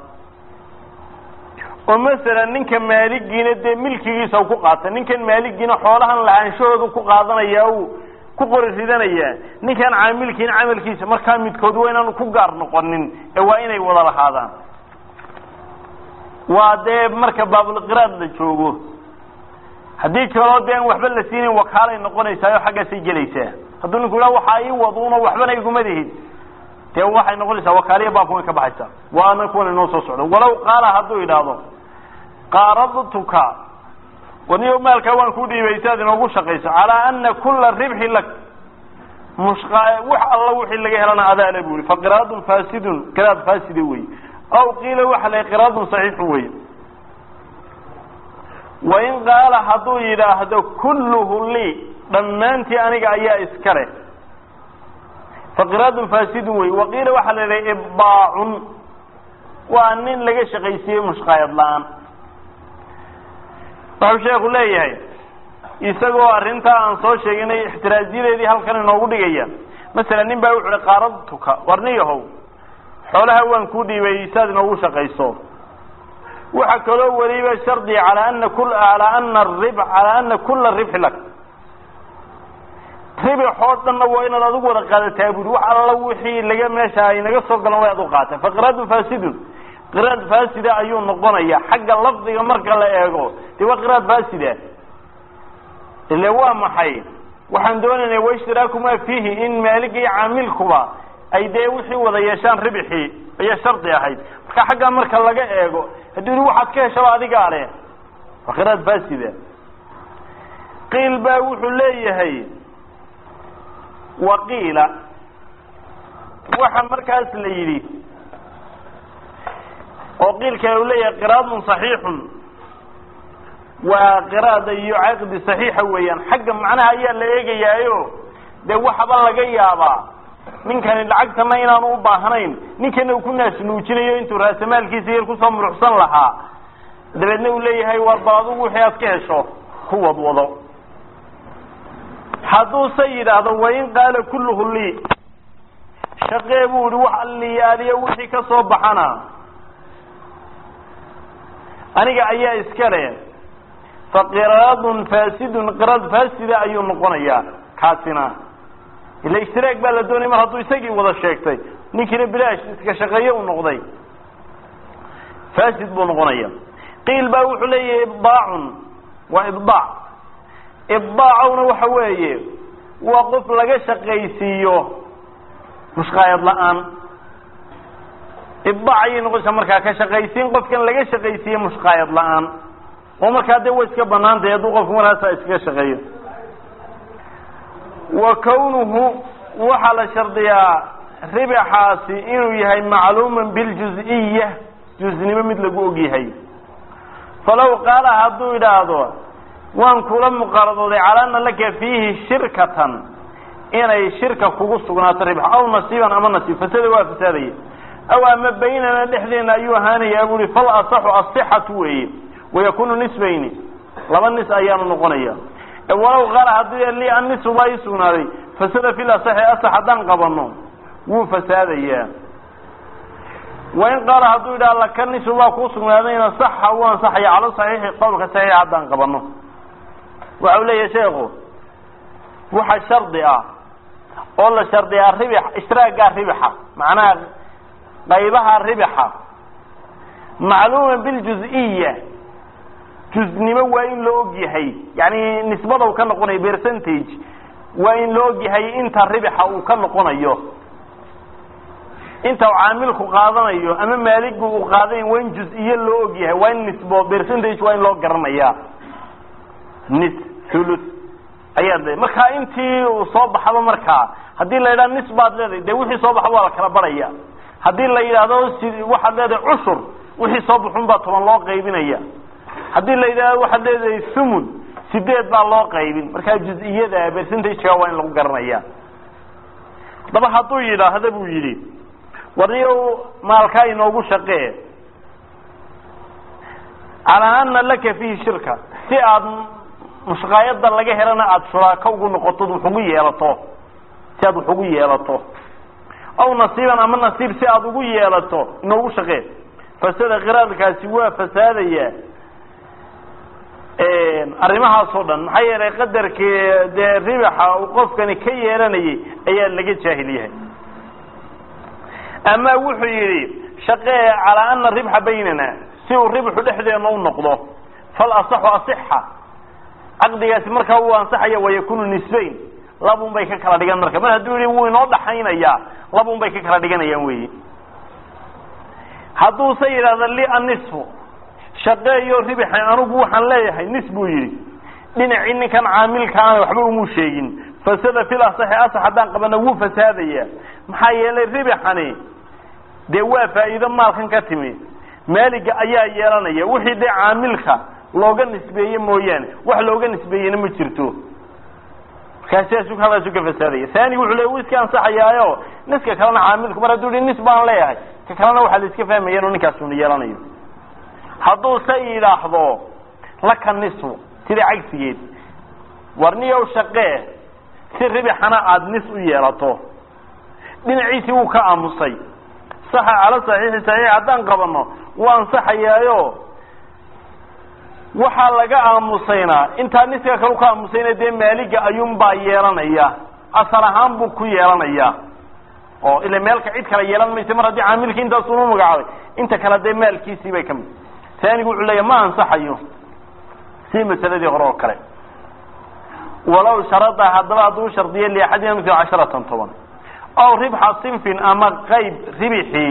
A: oo masalan ninka maaligiina dee milkigiisa ku qaata ninkan maaligiina xoolahan lahaanshahoodu ku qaadanaya ku qori ridanaya ninkan caamilkiina camalkiisa markaa midkood waa inaanu ku gaar noqonin ee waa inay wada lahaadaan waa dee marka baabulqiraad la joogo haddii kaloo dee aan waxba la siinayn wakaalay noqonaysaa oo xaggaasay gelaysaa hadduu ninku yidhaha waxaa ii waduuna waxbana iguma lihid dee waxay noqonaysaa wakaaliya baabka way ka baxaysaa waana kuwan inoo soo socdo walow qaala hadduu yidhaahdo qaaradtuka waniyo maalkaa waan ku dhiibay si aad inoogu shaqayso calaa ana kula ribxi lak mushqa wax alla wixii laga helana adaale bu yihi faqiraadun fasidun qiraad faaside wey aw qiila waxa la qiraadun saxiixun wey wain qaala hadduu yidhaahdo kulluhu lii dhammaantii aniga ayaa iska leh faqiraadun fasidun wey waqiila waxaa la idhaha ibbaacun waa nin laga shaqaysiiyey mushqaayad la-aan wuxuu sheeku leeyahay isagoo arrintaa aan soo sheeginay ixtiraaziyadeedii halkan inoogu dhigaya masalan nin baa wuxu uhi qaaradtuka warniyahow xoolaha waan kuu dhiibay saad inoogu shaqayso waxaa kaloo weliba shardiga calaa ana kul alaa ana rib calaa ana kula ribxi lak ribixoo dhanna waa inaad adigu wada qaadataa buri wax alla wixii laga meesha ay naga soo galan way ad u qaata faqiraadun fasidun qiraad faasida ayuu noqonaya xagga lafdiga marka la eego dee waa qiraad faasida ile waa maxay waxaan doonaynaa waishtiraakumaa fiihi in maaliga iyo caamilkuba ay dee wixii wada yeeshaan ribixii ayaa shardi ahayd marka xaggaa marka laga eego hadduu yihi waxaad ka heshaba adigaa leh waa qiraad faasida qiil baa wuxuu leeyahay waqiila waxa markaas la yidhi oo qiilka uu leeyahay qiraadun saxiixun waa qiraada iyo caqdi saxiixa weeyaan xagga macnaha ayaa la eegayaayo dee waxaba laga yaabaa ninkani lacagtana inaanu u baahnayn ninkana uu ku naasnuujinayo intuu raasamaalkiisa yar kusoo muruxsan lahaa dabeedna uu leeyahay war bal adugu wixii aad ka hesho ku wadwado hadduuse yidhaahdo wain qaala kulluhu lii shaqee buu ihi wax alliyaaliya wixii ka soo baxana aniga ayaa iska le fa qiraadun faasidun qiraad faasida ayuu noqonayaa kaasina ila ishtiraag baa la doonaya mar hadduu isagii wada sheegtay ninkiina bilaash iska shaqeeye u noqday fasid buu noqonaya qiil baa wuxuu leeyahay ibdaacun waa ibdaac ibdaacowna waxa weeye waa qof laga shaqaysiiyo mushqaayad la-aan ibdaac ayay noqonaysaa markaa ka shaqaysiin qofkan laga shaqaysiiye mushqaayad la-aan oo markaa dee way iska banaantahay hadduu qofku markaasa iskaga shaqeeyo wa kawnuhu waxaa la shardiyaa ribaxaasi inuu yahay macluuman biljuz-iya juznimo mid lagu og yahay falow qaala hadduu idhaahdo waan kula muqaradooday calaa ana laka fiihi shirkatan inay shirka kugu sugnaato ribx aw nasiiban ama nasiib fasada waa fasaadaya aw ama baynana dhexdeena ayuu ahaanayaa bu uhi fal asaxu asixatu weeye wayakunu nisbayni laba nis ayaanu noqonaya walow qaala haddii li annisu baa ii sugnaaday fasada fil asaxi asax haddaan qabano wuu fasaadayaa wain qaala hadduu yidhaha laka nisu baa kuu sugnaadayna saxa wuu ansaxaya cala saxiixi qowlka saxiixa haddaan qabano waxa u leeyahay sheekhu waxa shardi ah oo la shardiyaa ribix ishtiraagaa ribixa macnaha qaybaha ribixa macluuma biljuz-iya juznimo waa in la og yahay yani nisbada uu ka noqonayo percentage waa in la og yahay inta ribixa uu ka noqonayo inta caamilku qaadanayo ama maaligu uu qaadanayo waa in juz-iyo loo og yahay waa in nisbo percentage waa in loo garanaya nis thuluth ayaad leedahay marka intii uu soo baxaba markaa haddii la yidhaha nis baad leedahay dee wixii soo baxba waa la kala baraya haddii la yidhaahdo si waxaad leedahay cushur wixii soo baxun baa toban loo qaybinaya haddii la yidhahdo waxaad leedahay thumun sideed baa loo qaybin markaa juz-iyada percentageka waa in lagu garanaya haddaba hadduu yidhaahda buu yidhi warniyow maalkaa inoogu shaqee calaa ana laka fiihi shirka si aad mushqaayada laga helana aada shuraako ugu noqoto wax ugu yeelato si aad wax ugu yeelato aw nasiiban ama nasiib si aada ugu yeelato inoogu shaqee fasada qiraadkaasi waa fasaadaya arrimahaas oo dhan maxaa yeelay qadarkii dee ribaxa uu qofkani ka yeelanayay ayaa laga jaahil yahay ama wuxuu yidhi shaqee calaa ana ribxa baynana si uu ribxu dhexdeena u noqdo fal asaxu asixa caqdigaasi markaa uu ansaxaya wayakunu nisbayn labun bay ka kala dhigan marka mar hadduu yihi wuu inoo dhaxaynayaa labun bay ka kala dhiganayaan weyi hadduuse yidhahda li anisfu shaqeeyo ribixi anugu waxaan leeyahay nis buu yidhi dhinacii ninkan caamilkaana waxba umuu sheegin fasada fil asaxi asax haddaan qabana wuu fasaadaya maxaa yeelay ribixani dee waa faa'iido maalkan ka timi maaliga ayaa yeelanaya wixii dee caamilka looga nisbeeye mooyaane wax looga nisbeeyena ma jirto markaasiasu halkaasu ka fasaadaya thani wuxuu le wuu iska ansaxayaayo niska kalena caamilku mar hadduu hi nis baan leeyahay ka kalena waxaa la iska fahmaya inuu ninkaasuna yeelanayo hadduu se yidhaahdo laka nisfu sida cagsigeed warniyow shaqee si ribixana aada nis u yeelato dhinaciisii wuu ka aamusay saxa cala saxiixi saxiix haddaan qabano wuu ansaxayaayo waxaa laga aamusaynaa intaa niska kale ka aamusayna dee maaliga ayuunbaa yeelanaya asal ahaan buu ku yeelanaya oo ila meelka cid kale yeelan maysa mar haddii caamilkii intaas uma magacaabay inta kale dee maalkiisii bay ka mid taanigu wuxuu leeyahy ma ansaxayo si masaladii hore oo kale walow sharada haddaba hadduu shardiyo liaxadina mil casharatan toban aw ribxa sinfin ama qayb ribixii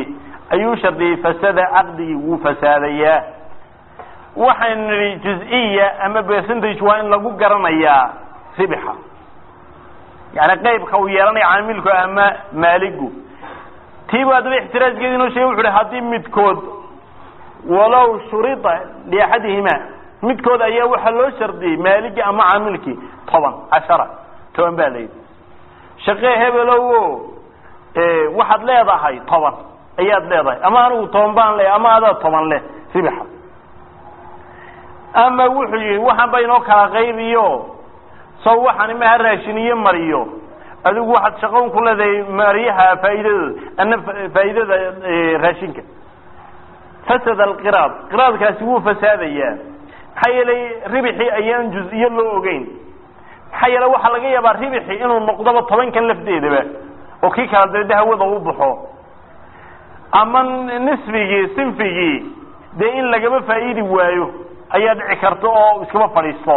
A: ayuu shardiyey fasada caqdigii wuu fasaadayaa waxaynu nidhi juz-iya ama percentage waa in lagu garanayaa ribixa yani qeybka uu yeelanaya caamilku ama maaligu tiibu haddaba ixtiraajkeedi inoo sheegay wuxu uhi haddii midkood walow shurida liaxadihima midkood ayaa waxaa loo shardiyey maaligii ama caamilkii toban cashara toban baa layidhi shaqee hebelow o waxaad leedahay toban ayaad leedahay ama anigu toban baan leeyahay ama adaa toban leh ribixa ama wuxuu yihi waxaan ba inoo kala qaybiyo saw waxaan imaha raashiniyo mariyo adigu waxaad shaqoon ku leedahay mariyaha faa'iidadooda ana faa'iidada raashinka fasada alqiraad qiraadkaasi wuu fasaadayaa maxaa yeelay ribixii ayaan juz-iyo loo ogeyn maxaa yeele waxaa laga yaabaa ribixi inuu noqdoba tobankan lafdeedaba oo kii kala dabede hawada u baxo ama nisfigii sinfigii dee in lagaba faa'iidi waayo ayaa dhici karta oo iskaba fadhiisto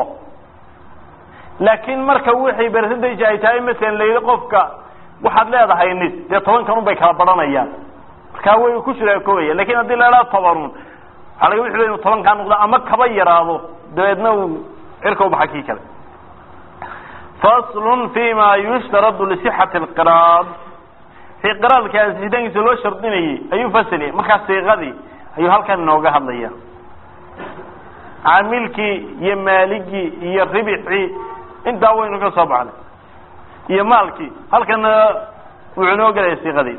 A: laakiin marka wixii percentage ay tahay masalan layidhi qofka waxaad leedahay nis dee tobankan un bay kala badhanayaan markaa way ku shuraakooya lakin haddii la idhaha tobanun waxaa laga wixi inu tobankaa noqdo ama kaba yaraado dabeedna uu cirka ubaxa kii kale faslun fi ma yushtaradu lisixati alqiraad fi qiraadka ansixitaankiisa loo shardinayay ayuu fasiliyay markaa siiqadii ayuu halkan inooga hadlaya caamilkii iyo maaligii iyo ribixii intaa waynu ka soo baxnay iyo maalkii halkana wuxuu inoo gelaya siiqadii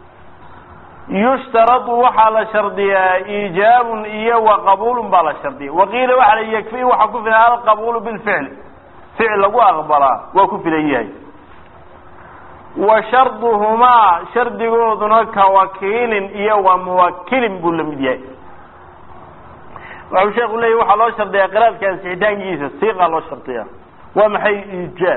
A: yushtaradu waxaa la shardiyaa iijaabun iyo wa qabuulun baa la shardiya waqiila waxaa la yakfi waxaa ku filan alqabuulu bilficl ficil lagu aqbalaa waa ku filan yahay wa sharduhumaa shardigooduna ka wakiilin iyo wa muwakilin buu lamid yahay waxuu sheeku leeyahy waxaa loo shardiyaa qiraadka ansixitaankiisa siiqaa loo shardiyaa waa maxay iijaab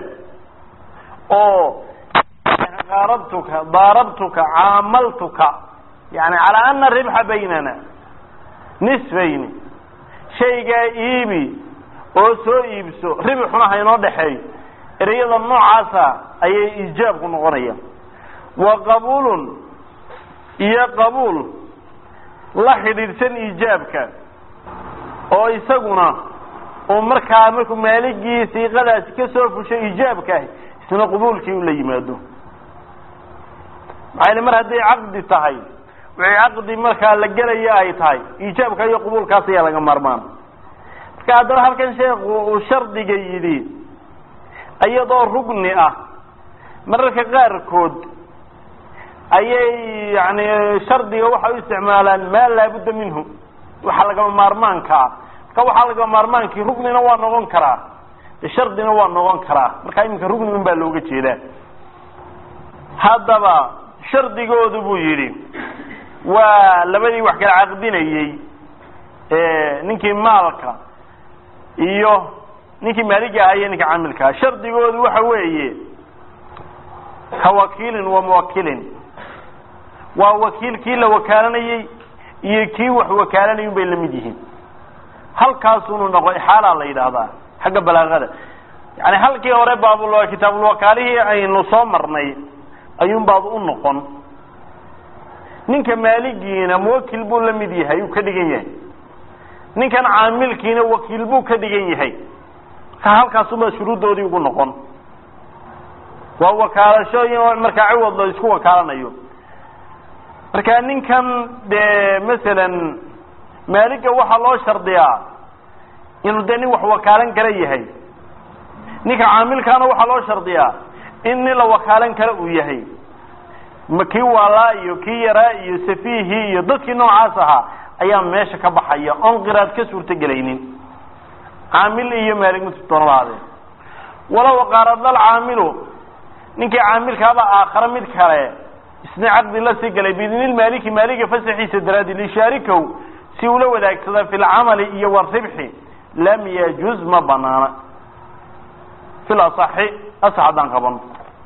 A: oo qaarabtuka daarabtuka caamaltuka yani calaa ana ribxa baynana nisfayni shaygaa iibi oo soo iibso ribixuna haynoo dhexeeyo ereyada noocaasa ayay iijaabku noqonaya wa qabuulun iyo qabuul la xidhiidhsan iijaabka oo isaguna uu markaa markuu maaligii siiqadaasi ka soo fusho iijaabkaah isna qabuulkii u la yimaado maxaa yele mar hadday caqdi tahay wixii caqdi markaa la gelaya ay tahay iijaabka iyo qabuulkaas ayaa laga maarmaan marka haddaba halkan sheekhu uu shardiga yidhi iyadoo rugni ah mararka qaarkood ayay yani shardiga waxay u isticmaalaan maa laabudda minhu waxa lagama maarmaanka ah marka waxaa lagama maarmaankii rugnina waa noqon karaa shardina waa noqon karaa marka iminka rugni un baa looga jeedaa haddaba shardigoodu buu yidhi waa labadii wax kala caqdinayey ninkii maalka iyo ninkii maaliga ahaa iyo ninka caamilkaa shardigoodu waxa weeye ka wakiilin wa muwakilin waa wakiil kii la wakaalanayey iyo kii wax wakaalanay un bay lamid yihiin halkaasunu noqo ixaalaa la yidhaahdaa xagga balaagada yani halkii hore baabul kitaabulwakaalihii aynu soo marnay ayuun baad u noqon ninka maaligiina muwakil buu la mid yahay uu ka dhigan yahay ninkan caamilkiina wakiil buu ka dhigan yahay marka halkaasuba shuruuddoodii ugu noqon waa wakaalashooyin markaa ciwad la isku wakaalanayo marka ninkan dee masalan maaliga waxaa loo shardiyaa inuu dee nin wax wakaalan kala yahay ninka caamilkaana waxaa loo shardiyaa in nin la wakaalan kale uu yahay ma kii waalaa iyo kii yaraa iyo safiihii iyo dadkii noocaas ahaa ayaa meesha ka baxaya oon qiraad ka suurto gelaynin caamil iyo maalig mutdoonaba ahaadeen walow qaaradlal caamilu ninkii caamilkaaba aakhare mid kale isna caqdi la sii galay biidnilmaaliki maaliga fasaxiisa daraadi lishaarikow si ula wadaagsada fi lcamali iyo waribxi lam yajuz ma banaana fil asaxi asax haddaan qabano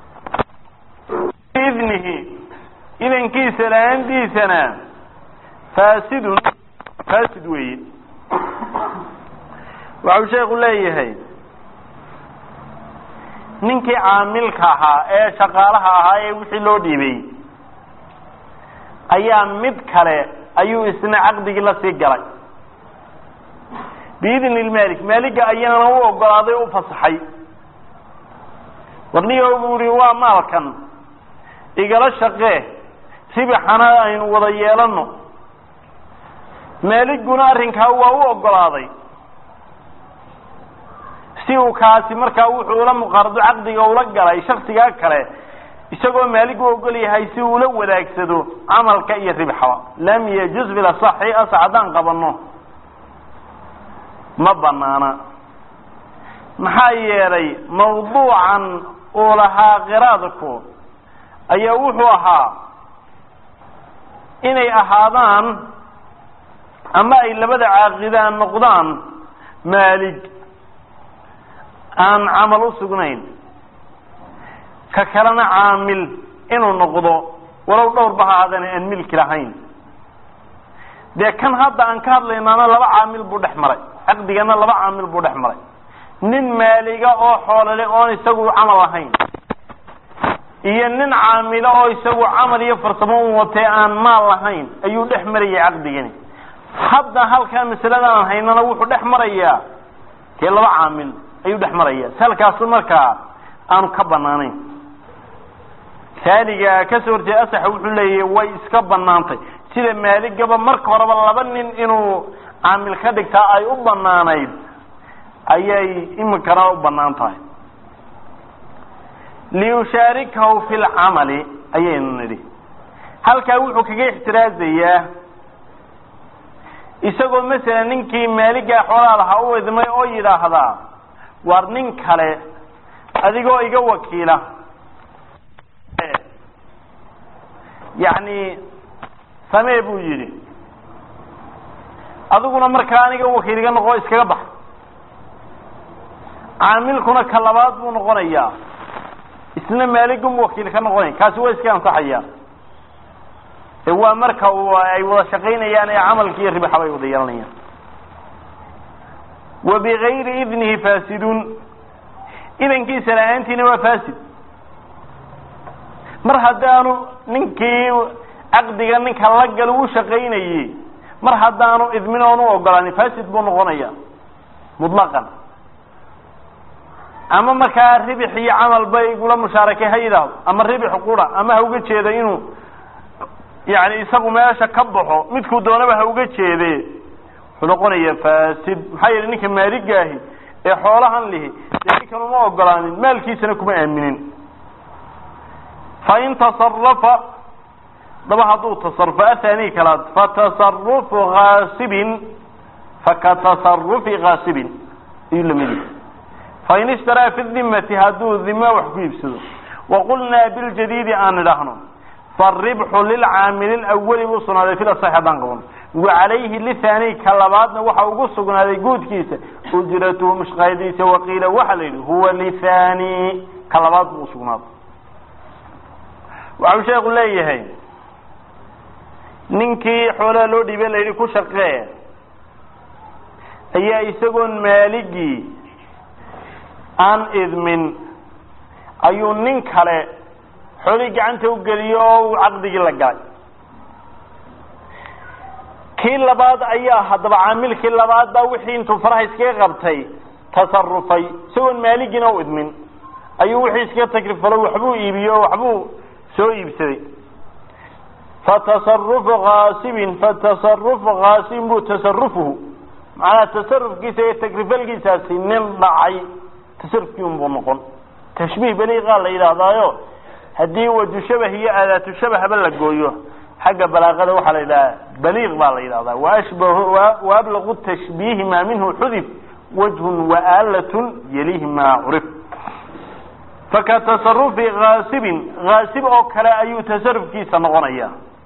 A: idnihi idankiisa la-aantiisana faasidun faasid weeye waxau sheeku leeyahay ninkii caamilka ahaa ee shaqaalaha ahaa ee wixii loo dhiibay ayaa mid kale ayuu isna caqdigii la sii galay biidni lmalik maaliga ayaana u ogolaaday o u fasaxay warnigo buu ihi waa maalkan igala shaqee ribixana aynu wada yeelano maaliguna arrinkaa waa u ogolaaday si uu kaasi markaa wuxuu ula muqaarado caqdiga ula galay shaksigaa kale isagoo maaligu ogol yahay si uu ula wadaagsado camalka iyo ribxaba lam yajuz bilasaxi asax haddaan qabano ma banaana maxaa yeelay mawduucan uu lahaa qiraadku ayaa wuxuu ahaa inay ahaadaan ama ay labada caaqidaan noqdaan maalig aan camal u sugnayn ka kalena caamil inuu noqdo walow dhowr ba ha ahaadana aan milki lahayn dee kan hadda aan ka hadlaynaana laba caamil buu dhex maray caqdigana laba caamil buu dhex maray nin maaliga oo xoolole oon isagu camal lahayn iyo nin caamilo oo isagu camal iyo farsamo u watee aan maal lahayn ayuu dhex marayay caqdigani hadda halkaa masaladan aan haynana wuxuu dhex marayaa dee laba caamil ayuu dhex maraya si halkaasu markaa aanu ka banaanayn taaniga kasoo horjeeda asaxa wuxuu leeyahy way iska banaantay sida maaligaba marka horeba laba nin inuu caamil ka dhigtaa ay u banaanayd ayay iminkana u banaan tahay liyushaarikahu fi lcamali ayaynu nidhi halkaa wuxuu kaga ixtiraazayaa isagoo masalan ninkii maaligaa xoolaha lahaa u idmay oo yidhaahdaa war nin kale adigoo iga wakiila yacni samee buu yidhi adiguna markaa aniga wakiil iga noqo iskaga bax caamilkuna ka labaad buu noqonayaa isna maaligum wakiil ka noqonay kaasi waa iska ansaxaya ee waa marka uu ay wada shaqaynayaan ee camalki iyo ribaxa bay wada yeelanayaan wa bigayri idnihi faasidun idankiisa la-aantiina waa faasid mar haddaanu ninkii caqdiga ninka la gal u shaqaynayey mar haddaanu idmin oon u ogolaanin fasid buu noqonaya mutlaqan ama markaa ribix iyo camal bay igula mushaarakay ha yidhaahdo ama ribix qura ama ha uga jeeda inuu yani isagu meesha ka baxo midkuu doonaba ha uga jeede wuxuu noqonaya fasid maxaa yeele ninka maaligaahi ee xoolahan lihi dee ninkan uma ogolaanin maalkiisana kuma aaminin fain tasarafa daba hadduu tasarufo athani kalaad fatasarufu kaasibin fakatasarufi kaasibin ayuu lamid yahay fain ishtaraa fi dimati hadduu dima wax ku iibsado waqulnaa biljadiidi aan idhaahno faribxu lilcaamili lawali buu sugnaaday fil asax haddaan qabano wacalayhi lithani ka labaadna waxa ugu sugnaaday guudkiisa ujratuhu mushqaadiisa waqiila waxaa la yidhi huwa lithani ka labaad buu usugnaaday waxau sheeku leeyahay ninkii xoolaha loo dhiibay la yidhi ku shaqee ayaa isagoon maaligii aan idmin ayuu nin kale xoolihii gacanta u geliyo oo uu caqdigii la galay kii labaad ayaa haddaba caamilkii labaad baa wixii intuu faraha iskaga qabtay tasarufay isagoon maaligiina u idmin ayuu wixii iskaga takrifalo waxbuu iibiyo o waxbuu soo iibsaday fatasarufu kaasibin fatasarufu kaasibin buu tasarufuhu macnaha tasarufkiisa iyo takrifalkiisaasi nin dhacay tasarufkii unbuu noqon tashbiih baliiqaa la yidhaahdaayo haddii waju shabah iyo aadaatu shabahba la gooyo xagga balaaqada waxaa la yidhaha baliiq baa la yidhahdaa waashbahu waablaqu tashbiihi maa minhu xudif wajhun waalatun yalihi maa curif faka tasarufi kaasibin kaasib oo kale ayuu tasarufkiisa noqonaya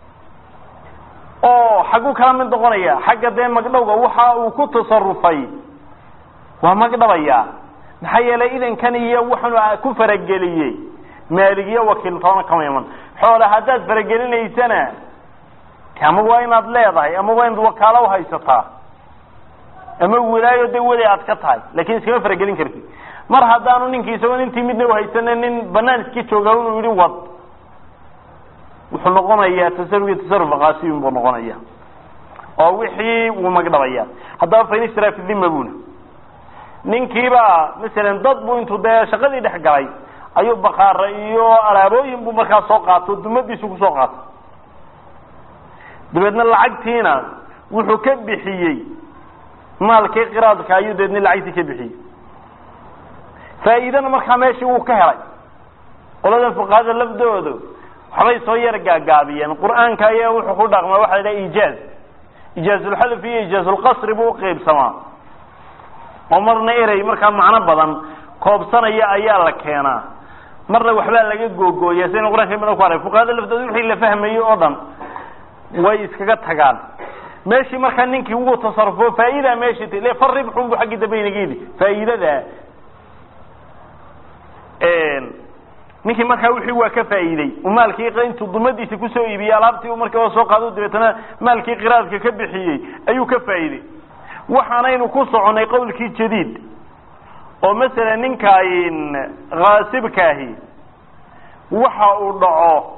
A: oo xagguu kala mid noqonaya xagga dee magdhowga waxa uu ku tasarufay waa magdhabaya maxaa yeelay idankan iyo wuxunu ku farageliyey maaligiyo wakiiltoona kama iman xoole haddaad faragelinaysana ama waa inaad leedahay ama waa inaad wakaalo uhaysataa ama wilaayo de weli aad ka tahay lakin iskama faragelin kartid mar haddaanu ninkii isagoon intii midna uhaysanin nin banaan iska jooga inuu yihi wad wuxuu noqonayaa tasarufki tasaruf qaasibin buu noqonaya oo wixii wuu magdhabaya haddaba fain ishtara fi dhima buna ninkiibaa masalan dad buu intuu dee shaqadii dhex galay ayuu bakaara iyo alaabooyin buu markaa soo qaato dumadiisu kusoo qaato dabeedna lacagtiina wuxuu ka bixiyey maalkii qiraadka ayuu dabeedna lacagtii ka bixiyey faa'iidana markaa meeshii wuu ka helay qoladan fuqahada lafdoodu waxbay soo yar gaagaabiyeen qur'aanka ayaa wuxuu ku dhaqmaa waxa la idhaha ijaaz ijaazulxadf iyo ijaazulqasri buu uqaybsamaa oo marna erey markaa macno badan koobsanaya ayaa la keenaa marna waxbaa laga googooya sidaynu qur'anka badan ku arag fuqahada laftooda wixii la fahmayey oo dhan way iskaga tagaan meeshii markaa ninkii wuu tasarufo faa'idaa meeshii t fa ribxun bu xaggii dambe inaga yidhi faa'iidada ninkii markaa wixii waa ka faa'iidey uu maalkii intuu dumadiisa kusoo iibiyey alaabtii u markaa soo qaado dabeetana maalkii qiraadka ka bixiyey ayuu ka faa'iidey waxaanaynu ku soconay qowlkii jadiid oo masalan ninkaan haasibkaahi waxa uu dhaco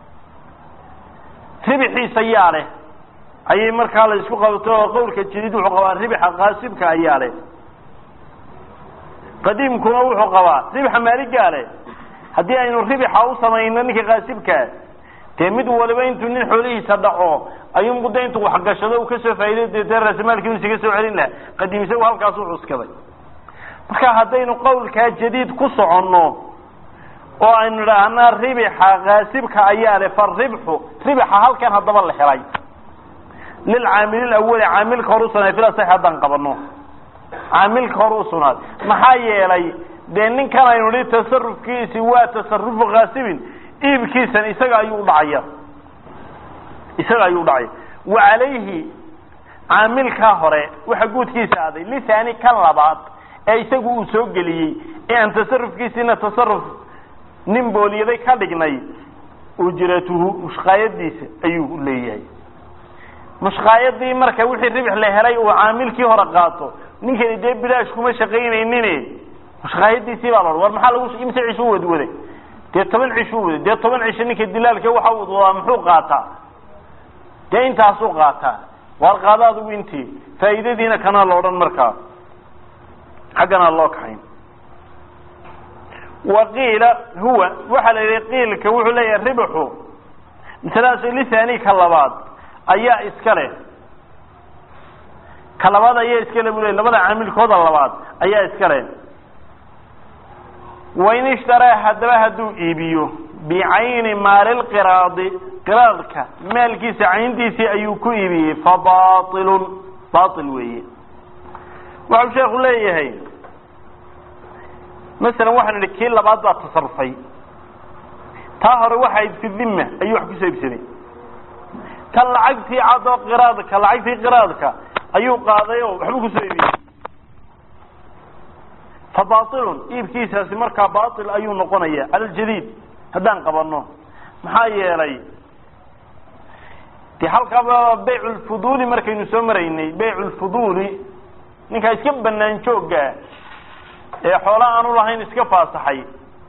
A: ribixiisa ayaa leh ayay markaa la isku qabto oo qowlka jadiid wuxuu qabaa ribixa kaasibka ayaa leh qadiimkuna wuxuu qabaa ribixa maaligaa leh haddii aynu ribixa u samayno ninka kaasibkaa dee mid waliba intuu nin xoolihiisa dhaco ayuu muddo intuu waxgashado uu kasoo faa'iday deetee raasamaalkii uu isaga soo celin laha qadiim isagu halkaas u cuskaday marka haddaynu qowlkaa jadiid ku soconno oo aynu idhaahnaa ribixa kaasibka ayaa leh fa ribxu ribixa halkan haddaba la helay lilcaamili awali caamilka hor usugnaaday fil asax haddaan qabano caamilka hor usugnaaday maxaa yeelay dee ninkan aynu nihi tasarufkiisi waa tasarufu kaasibin iibkiisan isaga ayuu udhacaya isaga ayuu udhacaya wa calayhi caamilkaa hore waxa guudkiisa aaday lisaani kan labaad ee isagu uu soo geliyey ee aan tasarufkiisiina tasaruf nin booliyaday ka dhignay ujratuhu mushkaayadiisa ayuu leeyahay mushkaayadii marka wixii ribix la helay uu caamilkii hore qaato ninkani dee bilaash kuma shaqaynaynin mushkaayadiisii baa laodhan war maxaa lagu imse cishu wadwaday dee toban cishuu waday dee toban cisho ninka dilaalka waxa wadwadaa muxuu qaataa dee intaasuu qaataa waar qaada adigu intii faa'iidadiina kanaa la odhan markaa xaggana loo kaxayn wa qiila huwa waxaa la yidhi qiilka wuxuu leeyahay ribxu masaladaas lisani ka labaad ayaa iska leh ka labaad ayaa iska le bu le labada caamilkooda labaad ayaa iska leh wain ishtaraa haddaba hadduu iibiyo bicayni maalilqiraadi qiraadka maalkiisa cayntiisii ayuu ku iibiyey fa bailun bail weeye waxau sheeku leeyahay masalan waxaan idhi kii labaad baa tasarufay taa hore waxayd fi dhima ayuu wax kusoo iibsaday kan lacagtii cadoo qiraadka lacagtii qiraadka ayuu qaaday oo waxbuu kusoo iibiyey fa bailun iibkiisaasi markaa bail ayuu noqonaya cala ljadiid haddaan qabano maxaa yeelay de halkaaba bayc lfuduuli markaynu soo maraynay bayc lfuduuli ninkaa iska banaan jooga ee xoola aanu lahayn iska faasaxay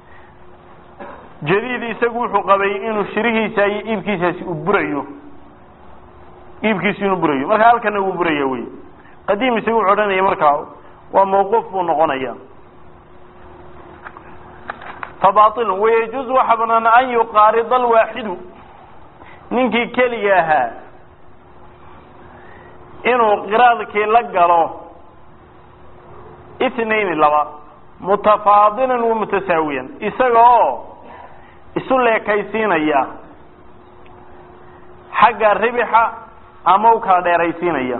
A: jadiid isagu wuxuu qabay inuu shirihiisa iyo iibkiisaasi uu burayo iibkiisi inuu burayo marka halkana wuu buraya wey qadiim isagu wuxuu odhanaya markaa waa mawquuf buu noqonaya fabail wayajuuز waxa banaan an yuqaarida alwaaxidu ninkii keliga ahaa inuu qiraadkii la galo itnaini laba mutafaadilan wa mutasaawiyan isaga oo isu leekaysiinaya xagga ribixa ama u kala dheeraysiinaya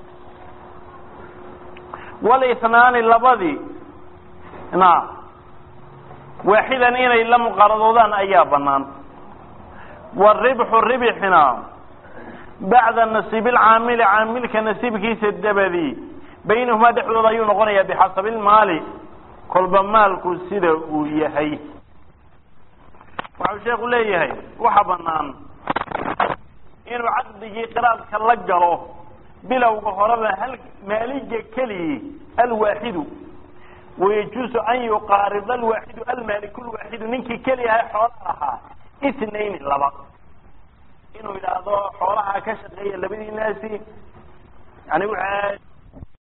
A: walitnaani labadii na waaxidan inay la muqaaradoodaan ayaa banaan waribxu ribxina bacda nasiib lcaamili caamilka nasiibkiisa dabadii baynahumaa dhexdooda ayuu noqonayaa bixasabi lmaali kolba maalku sida uu yahay waxau sheeku leeyahay waxa banaan inuu caqdigii qiraadka la galo bilowga horeba hal maaliga keligi alwaaxidu wayajuusu an yuqaarida alwaaxidu almaaliku lwaaxidu ninkii keli aha xoolaha ahaa itnaini laba inuu yidhaahdo xoolaha ka shaqeeya labadii naasi yani